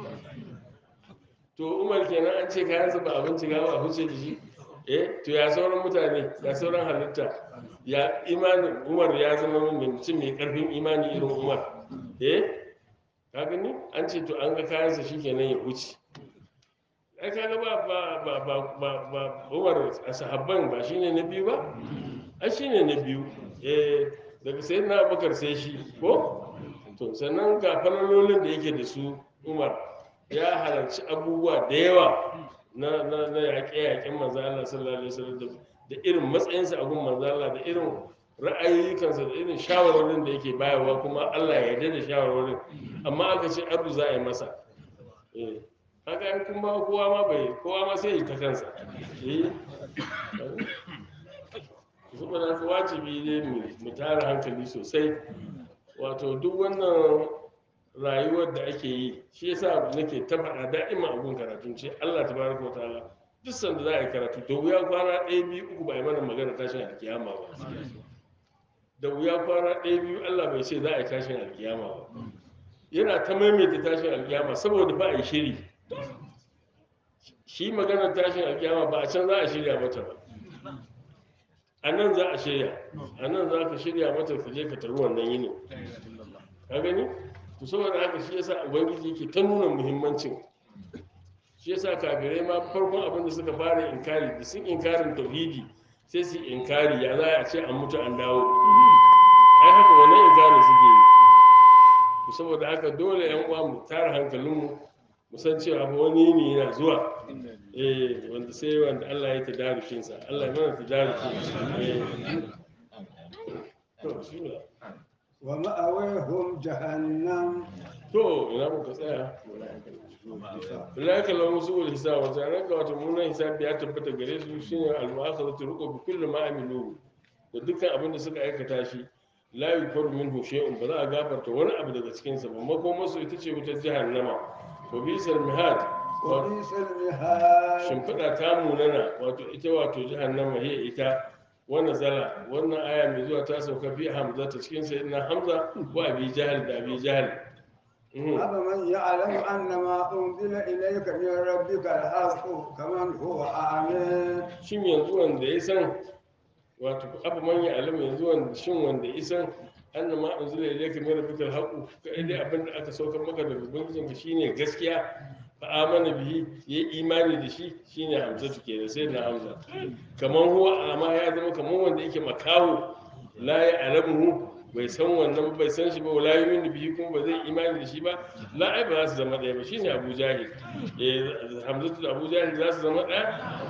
[SPEAKER 1] to umar kenan an ce kayansa ba abinci ga ba a fice da shi eh to ya sauran mutane ya sauran halitta ya imanin umar ya zama mai mutum mai karfin imani irin umar eh ka gani an ce to an ga kayansa shi kenan ya wuce ai kaga ba ba ba ba ba ba umar a sahabban ba shine na biyu ba ai shine na biyu eh daga sai na abubakar sai shi ko to sannan ga falalolin da yake da su umar ya halarci abubuwa da yawa na na na yaƙe-yaƙen manzo Allah sallallahu alaihi wasallam da da irin matsayinsa a gun manzo Allah da irin ra'ayikansa da irin shawarwarin da yake bayarwa kuma Allah ya yarda da shawarwarin amma aka ce ardu za a yi masa eh haka in kuma kowa ma bai kowa ma sai ya ta kansa eh saboda haka wajibi ne mu- mu tara hankali sosai wato duk wannan rayuwar da ake yi shi yasa nake ta faɗa da'ima abun karatun ce Allah tabaraka wa ta'ala duk sanda za a yi karatu da wuya kwana ɗaya biyu uku ba a yi mana magana tashin alkiyama ba da wuya kwana ɗaya biyu Allah bai ce za a yi tashin alkiyama ba yana ta maimaita tashin alkiyama saboda ba a yi shiri shi maganar tashin alkiyama ba a can za a shirya mata ba a nan za a shirya a nan za ka shirya mata ka je ka taru wannan yini ka gani to saboda haka shi yasa ubangiji yake ta nuna muhimmancin shi yasa kafirai ma farkon abin da suka fara inkari da sun inkarin tauhidi sai su inkari ya za a ce an mutu an dawo ai haka wannan inkarin suke yi to saboda haka dole yan uwa mu tara hankalinmu mu san cewa fa wani ne yana zuwa eh wanda sai wanda Allah ya tadarukin sa Allah ya mana tadarukin eh to shi ne
[SPEAKER 2] ومأويهم جهنم
[SPEAKER 1] to ina muka tsaya ulaika lahum su'ul hisab wa zanaka wato munan hisabi ya tabbata gare su shine al-mu'akhadatu ruqu bi kulli ma amilu da dukkan abin da suka aikata shi la yukfaru minhu shay'un ba za a gafarta wani abu daga cikin sa ba makoma su ita ce wutar jahannama wa bisal mihad wa
[SPEAKER 2] وبئس المهاد
[SPEAKER 1] shimfiɗa ta munana wato ita wato jahannama hiya ita wannan zala wannan aya mai zuwa ta sauka fi hamza ta cikin sayyidina hamza wa abi jahal da abi jahal Mhm.
[SPEAKER 2] أفمن يعلم أن ما أنزل إليك من ربك الحق كمن هو أعمى
[SPEAKER 1] shin yanzu wanda ya san wato abu manya alama yanzu wanda shin wanda ya san anna ma unzila ilayka min rabbikal haqq kai dai abin da aka saukar maka daga ubangijin ka shine gaskiya fa amana bihi ya imani da shi shine hamzatu kenan sai na hamza kaman huwa amma ya zama kaman wanda yake makaho la ya alamu bai san wannan bai san shi ba wala yumin bihi kuma ba zai imani da shi ba la ai ba za su zama ɗaya ba shine abu jahil eh hamzatu da abu jahil za su zama ɗaya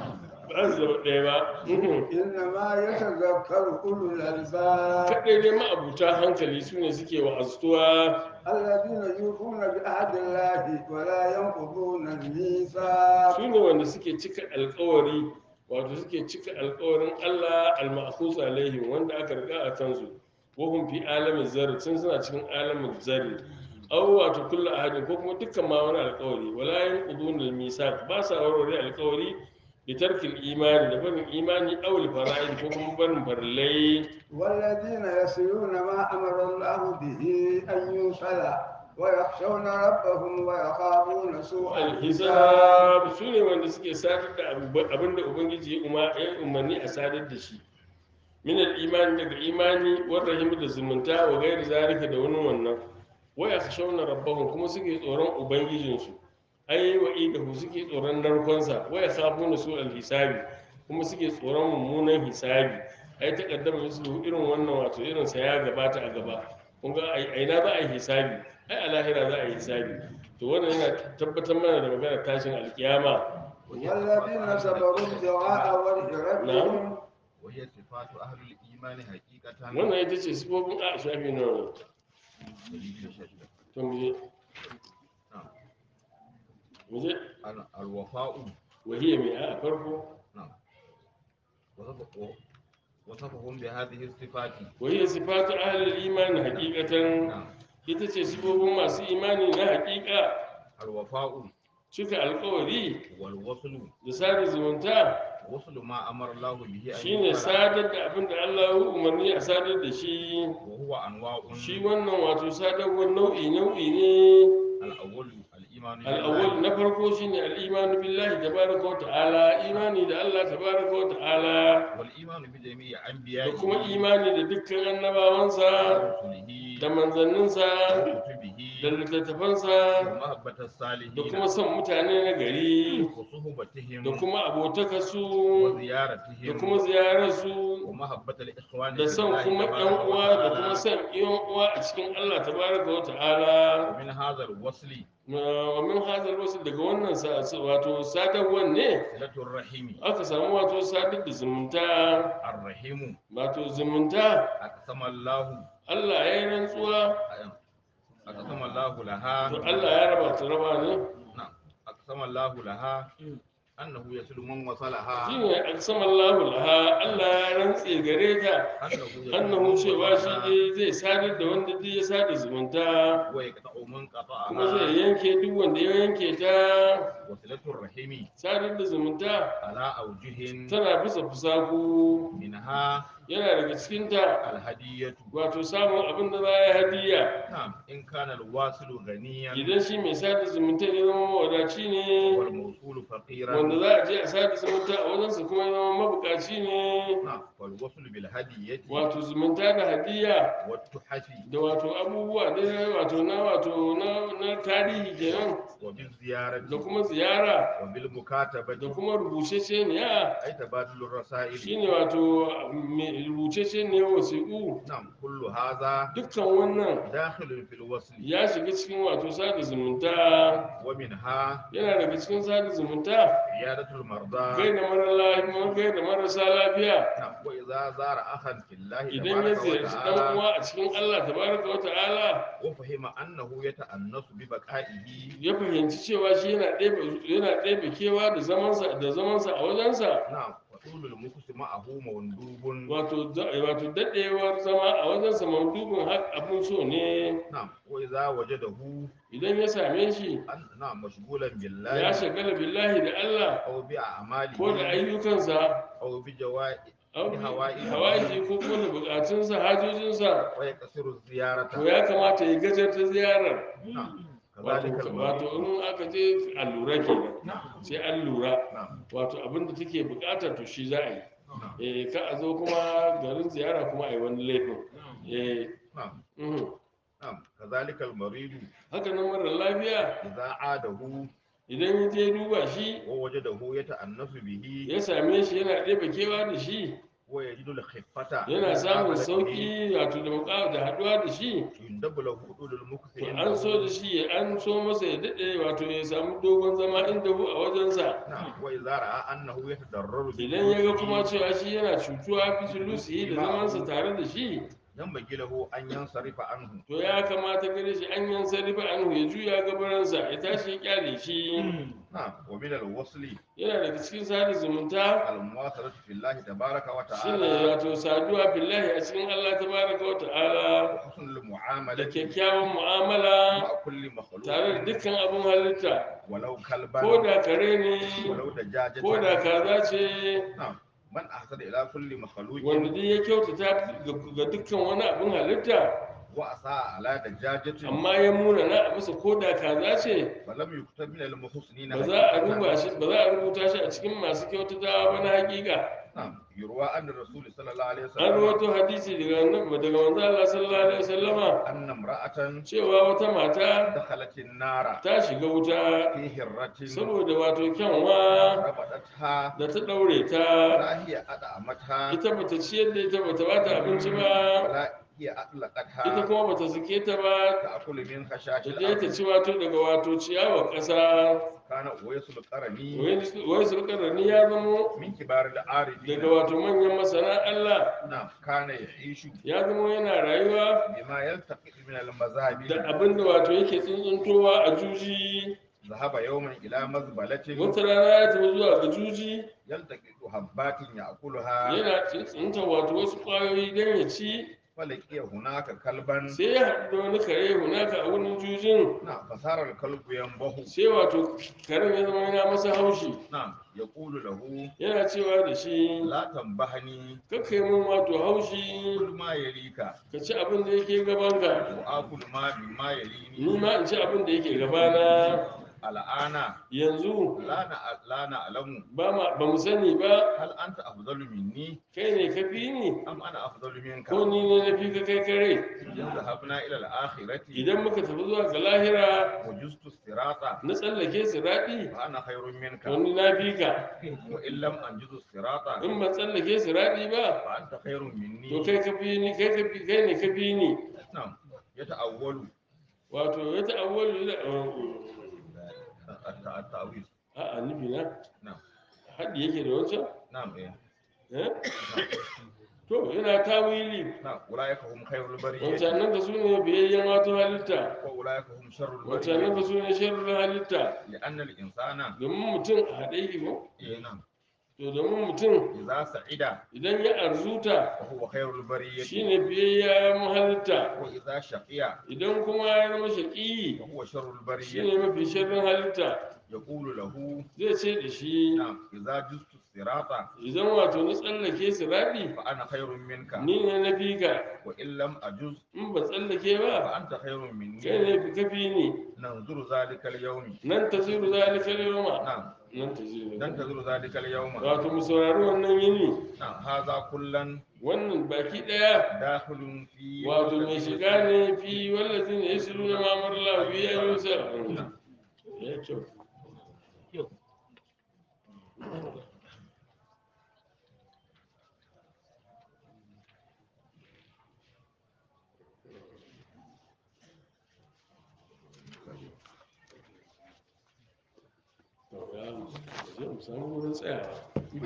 [SPEAKER 1] ba su zama ɗaya ba Mhm.
[SPEAKER 2] إنما يتذكر أولو الألباب
[SPEAKER 1] kaɗai dai ma'abuta hankali su ne suke wa'aztuwa
[SPEAKER 2] الذين يوفون بعهد الله ولا ينقضون الميثاق
[SPEAKER 1] su ne wanda suke cika alkawari wato suke cika alkawarin allah al-ma'khus alaihim wanda aka riga a kansu wahum fi alamin zarri tun suna cikin alamin zarri aw wato kullu ahadin ko kuma dukkan ma wani alkawari wala yanqudun al-misaq ba sa warware alkawari bi tarkil imani da barin imani aw al-fara'id ko kuma barin farillai
[SPEAKER 2] والذين يصلون ما أمر الله به أن يوصل ويخشون ربهم ويخافون سوء الحساب
[SPEAKER 1] alhisab su ne wanda suke sadar da abin da ubangiji ya umar- ya umarni a sadar da shi min imani daga imani wa rahim da zumunta wa gairi zalika da wani wannan wa yakhshawna rabbahum kuma suke tsoron ubangijinsu ai wa idahu suke tsoron narkonsa wa yakhafuna su alhisabi kuma suke tsoron mummunan hisabi ai takaddama musu irin wannan wato irin sa ya gabata a gaba kun ga ai ai na za a yi hisabi ai a lahira za a yi hisabi to wannan yana tabbatar mana da magana tashin alkiyama
[SPEAKER 2] والذين صبروا ابتغاء وجه ربهم
[SPEAKER 3] وهي صفات أهل الإيمان حقيقة
[SPEAKER 1] wannan ita ce sifofin a shafi na wani to mu je
[SPEAKER 3] نعم.
[SPEAKER 1] mu je
[SPEAKER 3] ال- الوفاء
[SPEAKER 1] wahiyya mai a farko
[SPEAKER 3] نعم وصف- وصفهم بهذه الصفات
[SPEAKER 1] wahiyya sifatu ahlul imani hakikatan
[SPEAKER 3] نعم
[SPEAKER 1] ita ce sifofin masu imani na hakika
[SPEAKER 3] الوفاء
[SPEAKER 1] cika alkawari
[SPEAKER 3] والوصل
[SPEAKER 1] da sada zumunta
[SPEAKER 3] وصل ما أمر الله به أن
[SPEAKER 1] shine
[SPEAKER 3] يفعل
[SPEAKER 1] sadar da abin da Allah ya umarni a sadar da shi
[SPEAKER 3] وهو أنواع
[SPEAKER 1] shi wannan wato sadarwar nau'i nau'i ne
[SPEAKER 3] الأول الإيمان
[SPEAKER 1] al'awwal na farko shine al'imanu billahi tabaraka wa ta'ala imani da Allah tabaraka wa ta'ala
[SPEAKER 3] والإيمان بجميع
[SPEAKER 1] da
[SPEAKER 3] أنبيائه
[SPEAKER 1] kuma imani da dukkan annabawansa
[SPEAKER 3] ورسله
[SPEAKER 1] da manzanninsa
[SPEAKER 3] وكتبه
[SPEAKER 1] da littattafansa
[SPEAKER 3] ومحبة
[SPEAKER 1] da
[SPEAKER 3] الصالحين
[SPEAKER 1] kuma son mutane na gari
[SPEAKER 3] وصحبتهم
[SPEAKER 1] da kuma abotakarsu da
[SPEAKER 3] وزيارتهم
[SPEAKER 1] kuma ziyararsu
[SPEAKER 5] ومحبة الإخوان
[SPEAKER 1] da
[SPEAKER 5] في
[SPEAKER 1] son
[SPEAKER 5] الله
[SPEAKER 1] kuma
[SPEAKER 5] تبارك
[SPEAKER 1] ɗan uwa da
[SPEAKER 5] وتعالى.
[SPEAKER 1] kuma son yan uwa a cikin Allah tabaraka wa ta'ala
[SPEAKER 5] ومن هذا الوصل
[SPEAKER 1] wa min hazal wasu daga wannan sa- sa- wato sadarwar ne
[SPEAKER 5] صلة الرحم
[SPEAKER 1] aka samu wato sadar da zumunta
[SPEAKER 5] الرحم
[SPEAKER 1] wato zumunta
[SPEAKER 5] أقسم الله
[SPEAKER 1] Allah ya yi rantsuwa
[SPEAKER 5] أقسم الله لها
[SPEAKER 1] to Allah ya raba ta raba ne
[SPEAKER 5] نعم أقسم الله لها أنه يصل من وصلها
[SPEAKER 1] shi ne aksamallahu laha Allah ya rantse gare ta
[SPEAKER 5] أنه يصل
[SPEAKER 1] annahu
[SPEAKER 5] من
[SPEAKER 1] cewa shi
[SPEAKER 5] وصلها
[SPEAKER 1] ne zai sadar da wanda duk ya sada zumunta
[SPEAKER 5] ويقطع من
[SPEAKER 1] kuma zai
[SPEAKER 5] قطعها
[SPEAKER 1] yanke duk wanda ya yanke ta
[SPEAKER 5] وصلة الرحم
[SPEAKER 1] sadar da zumunta
[SPEAKER 5] على أوجه
[SPEAKER 1] tana bisa fusaku
[SPEAKER 5] منها
[SPEAKER 1] yana daga cikinta
[SPEAKER 5] الهدية
[SPEAKER 1] wato samun abin da za a yi hadiya
[SPEAKER 5] نعم إن كان الواصل غنيا
[SPEAKER 1] idan shi mai sada zumunta ya zama mawadaci ne
[SPEAKER 5] والموصول فقيرا
[SPEAKER 1] wanda za a je a sada zumunta a wajensa kuma ya zama mabukaci ne
[SPEAKER 5] نعم والوصل بالهدية
[SPEAKER 1] wato zumunta da hadiya
[SPEAKER 5] والتحف
[SPEAKER 1] da wato abubuwa da wato na wato na, na tarihi kenan
[SPEAKER 5] وبالزيارة
[SPEAKER 1] da kuma ziyara da
[SPEAKER 5] وبالمكاتبة
[SPEAKER 1] kuma rubuceceniya
[SPEAKER 5] أي تبادل الرسائل
[SPEAKER 1] shine wato mai rubuceceniyar wasiƙu
[SPEAKER 5] نعم كل هذا
[SPEAKER 1] dukkan wannan
[SPEAKER 5] داخل في الوصل
[SPEAKER 1] ya shiga cikin wato sada zumunta
[SPEAKER 5] ومنها
[SPEAKER 1] yana daga cikin sada zumunta
[SPEAKER 5] عيادة المرضى
[SPEAKER 1] gaida mara lafiya gaida marasa lafiya
[SPEAKER 5] نعم وإذا زار أخا في الله
[SPEAKER 1] idan ya
[SPEAKER 5] تبارك
[SPEAKER 1] ziyarci dan
[SPEAKER 5] وتعالى
[SPEAKER 1] uwa a cikin Allah tabaraka wa ta'ala
[SPEAKER 5] وفهم أنه يتأنس ببقائه
[SPEAKER 1] ya fahimci cewa shi yana ɗebe yana ɗebe kewa da zamansa da zamansa a wajensa
[SPEAKER 5] نعم وطول المكس معه مندوب
[SPEAKER 1] wato da- wato daɗewar zama a wajensa mandubin har abin so ne
[SPEAKER 5] نعم وإذا وجده
[SPEAKER 1] idan ya same shi
[SPEAKER 5] أن نعم مشغولا
[SPEAKER 1] ya
[SPEAKER 5] بالله
[SPEAKER 1] shagala billahi da Allah
[SPEAKER 5] أو بأعماله
[SPEAKER 1] ko da ayyukansa
[SPEAKER 5] أو بجوائه
[SPEAKER 1] au
[SPEAKER 5] Hawaii.
[SPEAKER 1] hawaii ko kuma da bukatunsa hajojinsa
[SPEAKER 5] ويقصر الزيارة
[SPEAKER 1] to ya kamata ya gajarta ziyarar
[SPEAKER 5] نعم كذلك
[SPEAKER 1] wato
[SPEAKER 5] المريض
[SPEAKER 1] wato in aka je allura kenan
[SPEAKER 5] نعم
[SPEAKER 1] sai an lura
[SPEAKER 5] نعم
[SPEAKER 1] wato abin da take bukata to shi za a yi
[SPEAKER 5] نعم
[SPEAKER 1] eh ka a zo kuma garin ziyara kuma a yi wani laifin eh
[SPEAKER 5] نعم
[SPEAKER 1] mhm.
[SPEAKER 5] نعم كذلك المريض
[SPEAKER 1] haka nan mara lafiya
[SPEAKER 5] إذا عاده
[SPEAKER 1] idan ya je duba shi
[SPEAKER 5] ووجده يتأنس به
[SPEAKER 1] ya same shi yana ɗebe kewa da shi
[SPEAKER 5] ويجد الخفة
[SPEAKER 1] yana samun
[SPEAKER 5] في
[SPEAKER 1] sauƙi wato da muƙa da haɗuwa da shi
[SPEAKER 5] يندب له طول المكث
[SPEAKER 1] to an so da shi ya- an so masa ya daɗe wato ya samu dogon zama inda hu a wajensa
[SPEAKER 5] نعم وإذا رأى أنه يتضرر
[SPEAKER 1] idan ya ga kuma
[SPEAKER 5] بجلوسه
[SPEAKER 1] cewa shi yana cutuwa fitulusi da zamansa tare da shi
[SPEAKER 5] ينبغي له أن ينصرف عنه
[SPEAKER 1] to ya kamata gare shi an yan sarifa anhu ya juya gabaransa ya tashi ya kyale shi
[SPEAKER 5] نعم ومن الوصل
[SPEAKER 1] yana daga cikin sada zumunta
[SPEAKER 5] المواصلة في الله تبارك
[SPEAKER 1] shine
[SPEAKER 5] وتعالى
[SPEAKER 1] wato saduwa billahi a cikin Allah tabaraka wa ta'ala
[SPEAKER 5] وحسن
[SPEAKER 1] da
[SPEAKER 5] المعاملة
[SPEAKER 1] kyakkyawan mu'amala
[SPEAKER 5] مع كل مخلوق
[SPEAKER 1] tare da dukkan abin halitta
[SPEAKER 5] ولو
[SPEAKER 1] ko
[SPEAKER 5] كلبا
[SPEAKER 1] da kare ne
[SPEAKER 5] ولو دجاجة
[SPEAKER 1] ko da kaza ce
[SPEAKER 5] نعم من أحسن إلى كل مخلوق
[SPEAKER 1] wanda duk ya kyautata ga ga dukkan wani abin halitta
[SPEAKER 5] وأساء على دجاجة
[SPEAKER 1] amma ya muna na a masa ko da kaza ce
[SPEAKER 5] فلم يكتب من المحسنين
[SPEAKER 1] ba za a
[SPEAKER 5] حقيقة.
[SPEAKER 1] ruba shi ba za a rubuta shi a cikin masu kyautatawa ba na hakika
[SPEAKER 5] نعم يروى أن الرسول صلى الله عليه
[SPEAKER 1] an
[SPEAKER 5] وسلم
[SPEAKER 1] rawaito hadisi daga annabi daga manzo Allah sallallahu alaihi wasallama
[SPEAKER 5] أن امرأة
[SPEAKER 1] cewa wata mata
[SPEAKER 5] دخلت النار
[SPEAKER 1] ta shiga wuta
[SPEAKER 5] في هرة
[SPEAKER 1] saboda wato kyanwa
[SPEAKER 5] ربطتها
[SPEAKER 1] da ta daure ta
[SPEAKER 5] لا هي أدعمتها
[SPEAKER 1] ita bata ciyar da ita bata bata abinci ba
[SPEAKER 5] ولا هي
[SPEAKER 1] ita
[SPEAKER 5] أطلقتها
[SPEAKER 1] kuma bata sake ta ba
[SPEAKER 5] تأكل من خشاش
[SPEAKER 1] ta je ta
[SPEAKER 5] الأرض
[SPEAKER 1] ci wato daga wato ciyawar ƙasa
[SPEAKER 5] كان أويس القرني
[SPEAKER 1] wai su rani ya zamo
[SPEAKER 5] من كبار العارفين
[SPEAKER 1] daga wato manyan masana Allah
[SPEAKER 5] نعم كان يعيش
[SPEAKER 1] ya zamo yana rayuwa
[SPEAKER 5] بما يلتقط من
[SPEAKER 1] da
[SPEAKER 5] المذاهب
[SPEAKER 1] abin da wato yake tsuntsuntowa a juji
[SPEAKER 5] ذهب يوما إلى مزبلة
[SPEAKER 1] wata rana ya tafi zuwa ga juji
[SPEAKER 5] يلتقط حبات يأكلها
[SPEAKER 1] yana tsuntsunta wato wasu ƙwayoyi don ya ci
[SPEAKER 5] فلقي هناك كلبا
[SPEAKER 1] sai ya haɗu da wani kare hunaka a wurin jujin
[SPEAKER 5] نعم فصار الكلب ينبه
[SPEAKER 1] sai wato karen ya zama yana masa haushi
[SPEAKER 5] نعم يقول له
[SPEAKER 1] yana cewa da shi
[SPEAKER 5] لا تنبهني
[SPEAKER 1] kakkai mun wato haushi
[SPEAKER 5] كل ما يليك
[SPEAKER 1] ka ci abin da yake gabanka
[SPEAKER 5] وآكل ما مما
[SPEAKER 1] ni
[SPEAKER 5] يليني
[SPEAKER 1] ma in ci abin da yake gabana
[SPEAKER 5] al'ana
[SPEAKER 1] yanzu
[SPEAKER 5] la na la na alamu
[SPEAKER 1] ba ma ba mu sani ba
[SPEAKER 5] hal anta afdalu minni
[SPEAKER 1] kai ne ka fi ni
[SPEAKER 5] am ana afdalu minka
[SPEAKER 1] ko ni ne na fi ka kai kare
[SPEAKER 5] in zahabna ila al-akhirati
[SPEAKER 1] idan muka tafi zuwa ga lahira
[SPEAKER 5] wajustu sirata
[SPEAKER 1] na tsallake siraɗi
[SPEAKER 5] fa ana khairun minka
[SPEAKER 1] to ni na fi ka
[SPEAKER 5] wa in lam anjuzu sirata
[SPEAKER 1] in ban tsallake siraɗi ba
[SPEAKER 5] fa anta khairun minni
[SPEAKER 1] to kai ka fi ni kai ka fi kai ne ka fi ni
[SPEAKER 5] na'am yata'awwalu
[SPEAKER 1] wato ya ta'awwalu da
[SPEAKER 5] at-ta'wil
[SPEAKER 1] a'a nufi na
[SPEAKER 5] na'am
[SPEAKER 1] haɗi yake da wancan
[SPEAKER 5] na'am eh
[SPEAKER 1] eh to yana tawili
[SPEAKER 5] na'am ulaika hum khairul bariyati
[SPEAKER 1] wancanan da su ne biyayyen wato halitta
[SPEAKER 5] wa ulaika hum sharrul
[SPEAKER 1] wancanan
[SPEAKER 5] bariyati
[SPEAKER 1] da su ne sharrin halitta
[SPEAKER 5] li'anna al-insana
[SPEAKER 1] domin mutum a haɗe yake ko
[SPEAKER 5] eh na'am
[SPEAKER 1] to domin mutum
[SPEAKER 5] idza sa'ida
[SPEAKER 1] idan ya arzuta
[SPEAKER 5] fa huwa khairul bariyati
[SPEAKER 1] shine biyayyen halitta
[SPEAKER 5] wa idza shaqiya
[SPEAKER 1] idan kuma ya zama shaƙi
[SPEAKER 5] fa huwa sharrul bariyati
[SPEAKER 1] shine mafi sharrin halitta
[SPEAKER 5] yaqulu lahu
[SPEAKER 1] zai ce da shi
[SPEAKER 5] na'am idza justu sirata
[SPEAKER 1] idan wato na tsallake siraɗi
[SPEAKER 5] fa ana khairun minka
[SPEAKER 1] ni ne na fi ka
[SPEAKER 5] wa in lam ajuz
[SPEAKER 1] in ba tsallake
[SPEAKER 5] fa
[SPEAKER 1] ba
[SPEAKER 5] anta khairun minni
[SPEAKER 1] kai ne fi kafi ni
[SPEAKER 5] nanzuru zalika al-yawmi
[SPEAKER 1] nan ta ziru zalika yawma
[SPEAKER 5] na'am
[SPEAKER 1] nan ta ziru
[SPEAKER 5] dan tazuru zalika al-yawma
[SPEAKER 1] wato mu saurari wannan yini
[SPEAKER 5] na'am hadha kullan
[SPEAKER 1] wannan baki daya
[SPEAKER 5] dakhilun fi
[SPEAKER 1] wato mai shiga ne fi wallazin ya silu na mamar lafi ya yi sa ya kyau To, ya mu je mu samu wurin tsayawa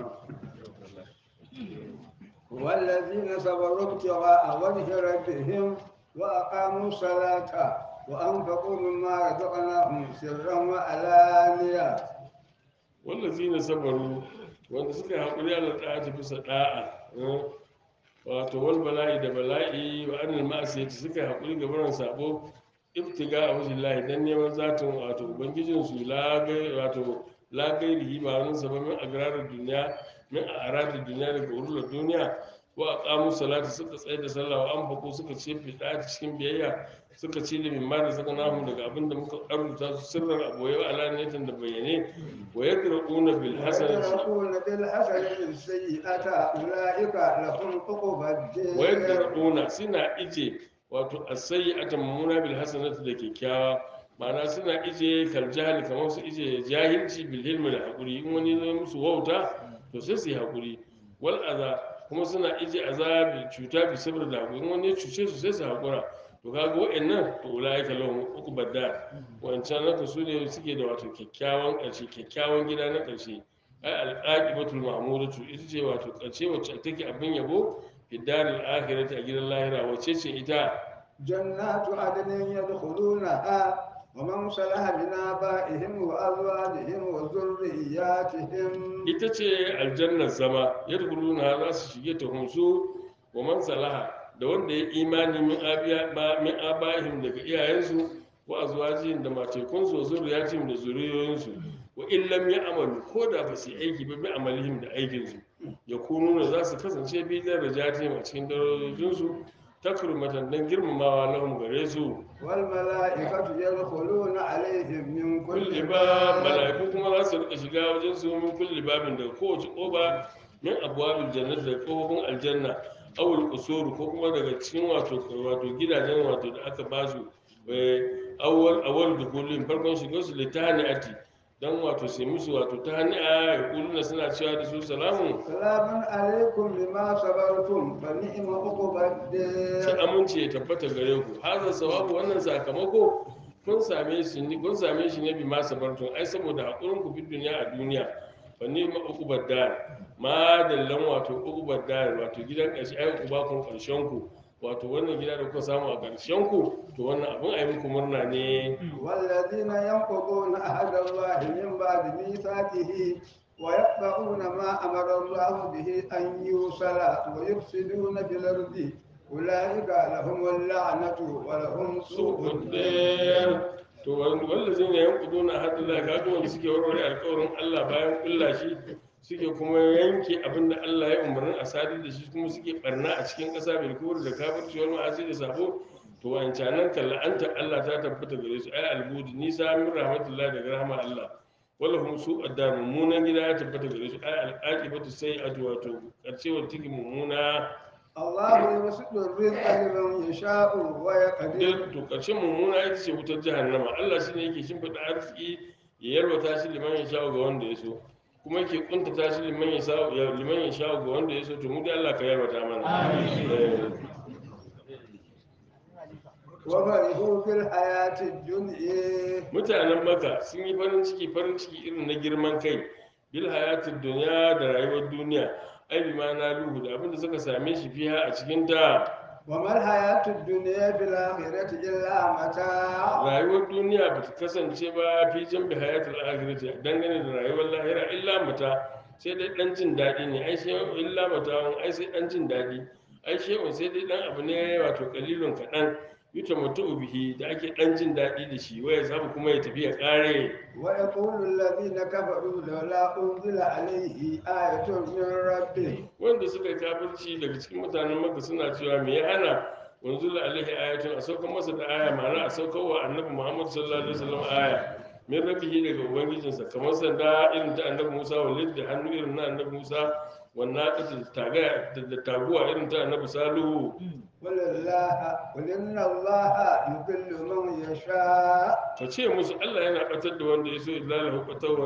[SPEAKER 2] والذين صبروا ابتغاء وجه ربهم وأقاموا الصلاة وأنفقوا مما رزقناهم سرا وعلانية
[SPEAKER 1] wallazina sabaru wanda suka yi haƙuri ala ɗa'ati bisa ɗa'a eh, wato wal bala'i da bala'i wa anil ma'asiyati suka yi haƙuri ga barin sabo ibtiga a wajen lahi dan neman zatin wato ubangijin su lagai wato lagairihi ba wani sababin agrarar duniya min a aradar duniya daga urular duniya wa aqamu salata suka tsaye da sallah wa anfaqu suka ce fi ɗa'ati cikin biyayya suka ci da mimma da suka namu daga abin da muka arzuta su sirran aboye wa alaniyatan da bayyane wa yadra'una bil hasanati
[SPEAKER 2] ويدرؤون بالحسنة السيئة أولئك لهم عقبى الدين
[SPEAKER 1] wa yadra'una suna ije wato as-sayyi'ata mamuna bil hasanati da kyakkyawa ma'ana suna ije kal jahili kamar su ije jahilci bil hilmi da hakuri in wani zai musu wauta to sai su yi hakuri wal aza kuma suna ije azabi cuta bi sabr da hakuri in wani ya cuce su sai su hakura to kaga wa'annan to ulaika lahum uqbad dar wancan naka su ne suke da wato kyakkyawan ƙarshe kyakkyawan gida na ƙarshe ai al-aqibatul mahmudatu ita ce wato ƙarshe wacce take abin yabo fi daril akhirati a gidan lahira wacce ce ita
[SPEAKER 2] جنات عدن يدخلونها ومن صلح من آبائهم وأزواجهم وذرياتهم
[SPEAKER 1] ita ce aljannar zama yadkhuluna za su shige ta hunsu wa man salaha da wanda ya imani min abiya ba min abahim daga iyayensu wa azwajihim da matekunsu wa zurriyatihim da zuriyoyinsu wa in lam ya'malu ko da ba su yi aiki ba bi amalihim da aikinsu ya kunu za su kasance bi darajatihim a cikin darajojinsu takrumatan dan girmamawa lahum gare su
[SPEAKER 2] والملائكة يدخلون عليهم من كل
[SPEAKER 1] kulli ba
[SPEAKER 2] باب
[SPEAKER 1] mala'iku kuma za su rika shiga wajen su min kulli babin daga kowace koba min abwabil jannati da kofofin aljanna awul qusur ko kuma daga cikin wato wato gidajen wato da aka ba su eh, awwal awwal dukulin farkon shigar su litaniati dan wato sai musu wato tahani'a ya kuluna suna cewa da su salamu
[SPEAKER 2] سلام عليكم بما صبرتم فنعم عقبى
[SPEAKER 1] sai
[SPEAKER 2] الدين
[SPEAKER 1] amince ya tabbata gare ku hazan sawabu wannan sakamako kun same shi ne kun same shi ne bi ma sabartun ai saboda hakurin ku fi duniya a duniya fa ni ma uqubar dar ma dallan wato uqubar dar wato gidan ƙarshe ai uba kun ƙarshen ku wato wannan gida da kuka samu a ƙarshen ku to wannan abin ai muku murna ne
[SPEAKER 2] والذين ينقضون عهد الله من بعد ميثاقه ويقطعون ما أمر الله به أن يوصل ويفسدون في الأرض أولئك لهم اللعنة ولهم سوء الدين
[SPEAKER 1] to wanda zai ne yankudu na hadin da kaga wanda suke warware alkawarin Allah bayan kulla shi suke kuma yanke abin da Allah ya umarni a sadar da shi kuma suke barna a cikin ƙasa bil kufur da kafirci wal ma'asi da sabo to wancanan kan la'anta Allah ta tabbata gare su ai albudi nisa min rahmatullahi daga rahama Allah wala hum su addar mummunan gida ya tabbata gare su ai al'aqibatu sayyi'atu wato karshe wa tiki mummuna
[SPEAKER 2] الله يبسط الرزق لمن يشاء ويقدر
[SPEAKER 1] duk to karshen mummuna ita ce wutar jahannama Allah shine yake shimfiɗa arziki ya yalwata shi liman ya sha ga wanda ya so kuma yake kuntata shi liman ya sha liman ya sha ga wanda ya so to mu dai Allah ka yalwata mana Eh,
[SPEAKER 2] وفرحوا في الحياة الدنيا
[SPEAKER 1] mutanen maka sun yi farin ciki farin ciki irin na girman kai bil hayatid dunya da rayuwar duniya ai bi ma na luhu da abinda suka same shi fiha a cikin ta
[SPEAKER 2] وما الحياة الدنيا بالآخرة إلا متاع
[SPEAKER 1] rayuwar duniya ba ta kasance ba fi jan bi hayatul akhirati dangane da rayuwar lahira illa mata sai dai dan jin daɗi ne ai sai illa mata ai sai dan jin daɗi ai shehun sai dai dan abu ne wato kalilun kaɗan yuta mutu bihi da ake dan jin daɗi da shi waya samu kuma ya tafi ya ƙare
[SPEAKER 2] ويقول الذين كفروا لولا أنزل عليه آية من ربه
[SPEAKER 1] wanda suka yi kafirci daga cikin mutanen maka suna cewa me ya hana wanzu la alaihi ayatun a saukar masa da aya ma'ana a saukar wa annabi muhammad sallallahu alaihi wasallam aya min rabihi daga ubangijinsa kamar sanda irin ta annabi musa walid da hannu irin na annabi musa wannan ƙasa taga da taguwa irin ta annabi salihu
[SPEAKER 2] قل الله قل إن الله يضل من يشاء
[SPEAKER 1] ka ce musu allah yana batar da wanda ya so ilalahu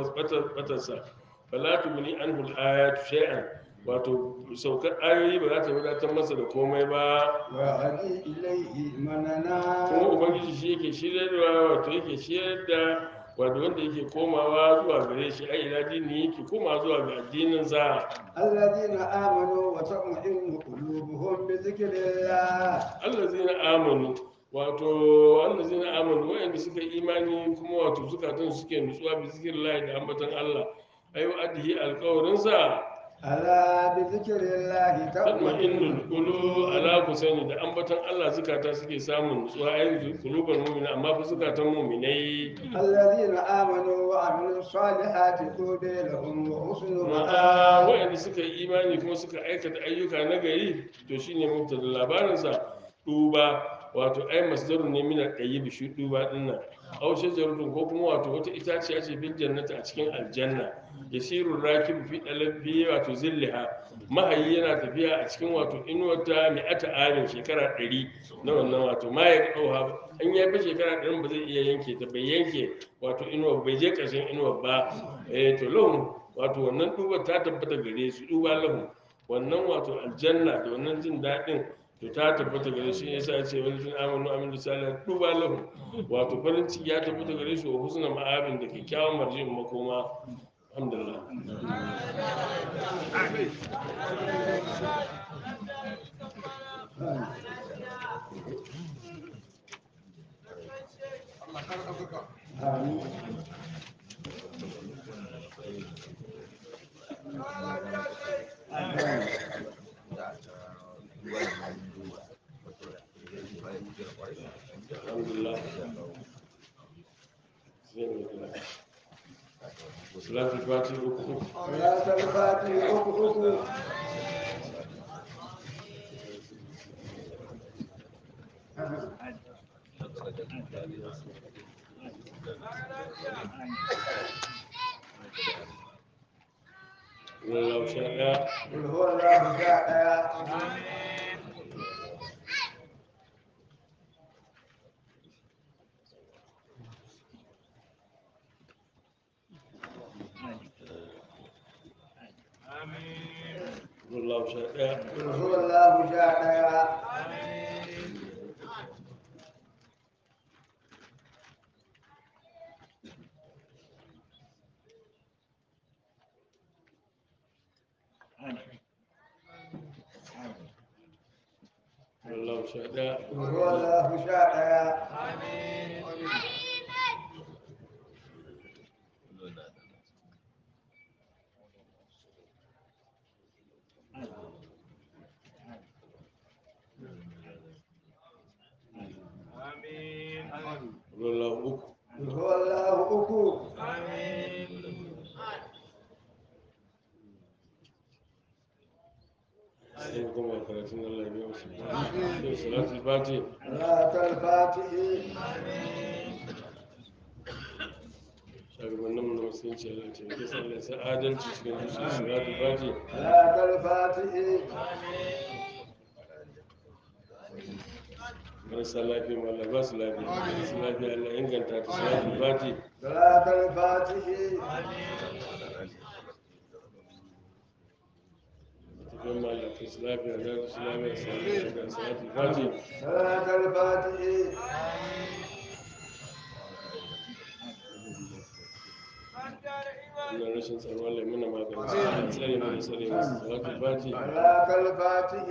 [SPEAKER 1] batarsa fala tubni anhu al-ayatu shay'an wato saukar ayoyi ba za ta wadatar masa da komai ba
[SPEAKER 2] وهدي إليه من
[SPEAKER 1] kuma
[SPEAKER 2] أناب
[SPEAKER 1] ubangiji shi yake shiryarwa wato yake shiryar da wato wanda yake komawa zuwa gare shi ai ila dini yake komawa zuwa ga addinin sa
[SPEAKER 2] الذين آمنوا وتطمئن قلوبهم بذكر الله
[SPEAKER 1] allazina amanu wato allazina amanu wayanda suka yi imani kuma wato zukatan suke nutsuwa bi zikrillahi da ambaton Allah ayu adhi alqawrin sa
[SPEAKER 2] ألا بذكر الله
[SPEAKER 1] tatma'innul
[SPEAKER 2] تطمئن
[SPEAKER 1] qulu ala ku sani da ambaton Allah zukata suke samun nutsuwa ayin qulubul mu'mina amma fa zukatan mu'minai
[SPEAKER 2] الذين آمنوا وعملوا الصالحات طوبى لهم وحسن
[SPEAKER 1] ma'a
[SPEAKER 2] مآب
[SPEAKER 1] waɗanda suka yi imani kuma suka aikata ayyuka na gari to shine mubtada labarinsa duba wato ai masdarun ne min al-qayyib shi duba dinnan aw shajaratun ko kuma wato wata itaciya ce bil jannati a cikin aljanna yasiru rakib fi dalabi wato zillaha mahayi yana tafiya a cikin wato inuwata mi'ata amin shekara 100 na wannan wato ma ya dauha an ya fi shekara 100 ba zai iya yanke ta bai yanke wato inuwa bai je ƙarshen inuwa ba eh to lahum wato wannan duba ta tabbata gare su duba lahu wannan wato aljanna da wannan jin daɗin to ta tabbata gare shi yasa ya ce wani jin amanu amin da salih duba lahu wato farin ciki ya tabbata gare shi wa husna ma'abin da kyakkyawan marjin makoma alhamdulillah alhamdulillah salatul fati uku uku
[SPEAKER 2] صلاة الفاتحة أكو أكو
[SPEAKER 1] wallahu sha ɗaya
[SPEAKER 2] قل هو الله جاء
[SPEAKER 1] wallahu sha ɗaya
[SPEAKER 2] قل هو الله جاء
[SPEAKER 1] wallahu sha ɗaya
[SPEAKER 2] قل هو الله جاء
[SPEAKER 1] wallahu uku
[SPEAKER 2] قل هو الله أكو
[SPEAKER 1] sai kuma karatun Allah biya musu yau salatul fati
[SPEAKER 2] صلاة الفاتح
[SPEAKER 1] shugabannin mu na musulunci Allah ya taimake su Allah ya sa adalci cikin zuciya salatul fati
[SPEAKER 2] صلاة الفاتح
[SPEAKER 1] marasa lafiya ma Allah ba su lafiya masu lafiya Allah ya inganta ta salatul fati
[SPEAKER 2] صلاة الفاتح
[SPEAKER 1] tafiyan ma Allah ta su lafiya za su lafiya salatul salatul fati
[SPEAKER 2] صلاة الفاتح
[SPEAKER 1] wannan rashin tsaro Allah ya muna maganin su Allah ya tsare mu da tsare musu salatul fati
[SPEAKER 2] صلاة الفاتح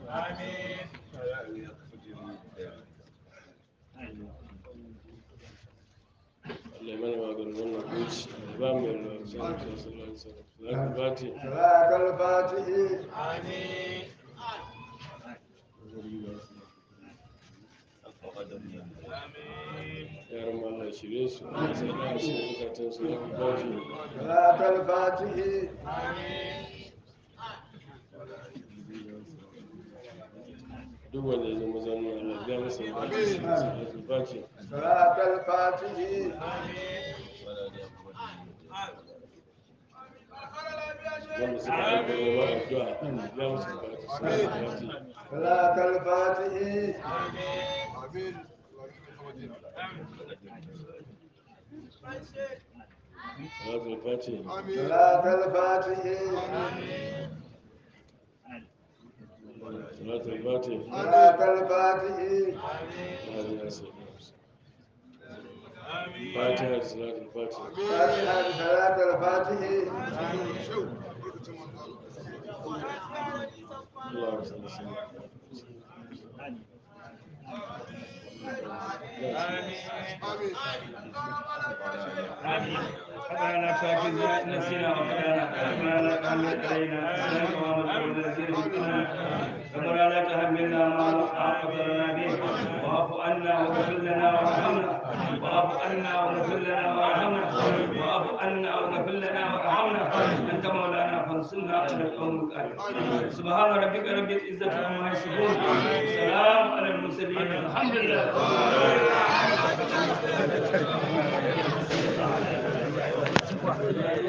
[SPEAKER 1] Allah ya mana maganin wannan kunci da ba mu yarda sallallahu alaihi wasallam salatul fati
[SPEAKER 2] صلاة الفاتح
[SPEAKER 1] yaran ma Allah ya shirye su Allah ya sa da shi zukatan su salatul fati
[SPEAKER 2] صلاة الفاتح
[SPEAKER 1] duk wanda ya zama zanen Allah ya masa da salatul fati
[SPEAKER 2] صلاة الفاتح
[SPEAKER 1] wanda suka aika neman addu'a ya musu bukatu salatul fati
[SPEAKER 2] صلاة الفاتح
[SPEAKER 1] salatul fati
[SPEAKER 2] صلاة الفاتح
[SPEAKER 1] salatul fati
[SPEAKER 2] صلاة الفاتح
[SPEAKER 1] هذه أسئلة فاتحة صلاة الفاتحة
[SPEAKER 2] فاتحة صلاة الفاتح
[SPEAKER 1] اللهم صل وسلم
[SPEAKER 6] ربنا لا تؤاخذنا إن نسينا وأخطأنا ربنا لا تحمل علينا إصرا كما حملته على الذين من قبلنا ربنا لا تحملنا ما لا طاقة لنا به واعف عنا واغفر لنا وارحمنا واعف عنا واغفر لنا وارحمنا واعف عنا واغفر لنا وارحمنا أنت مولانا فانصرنا على القوم الكافرين سبحان ربك رب العزة عما يصفون سلام على المرسلين الحمد لله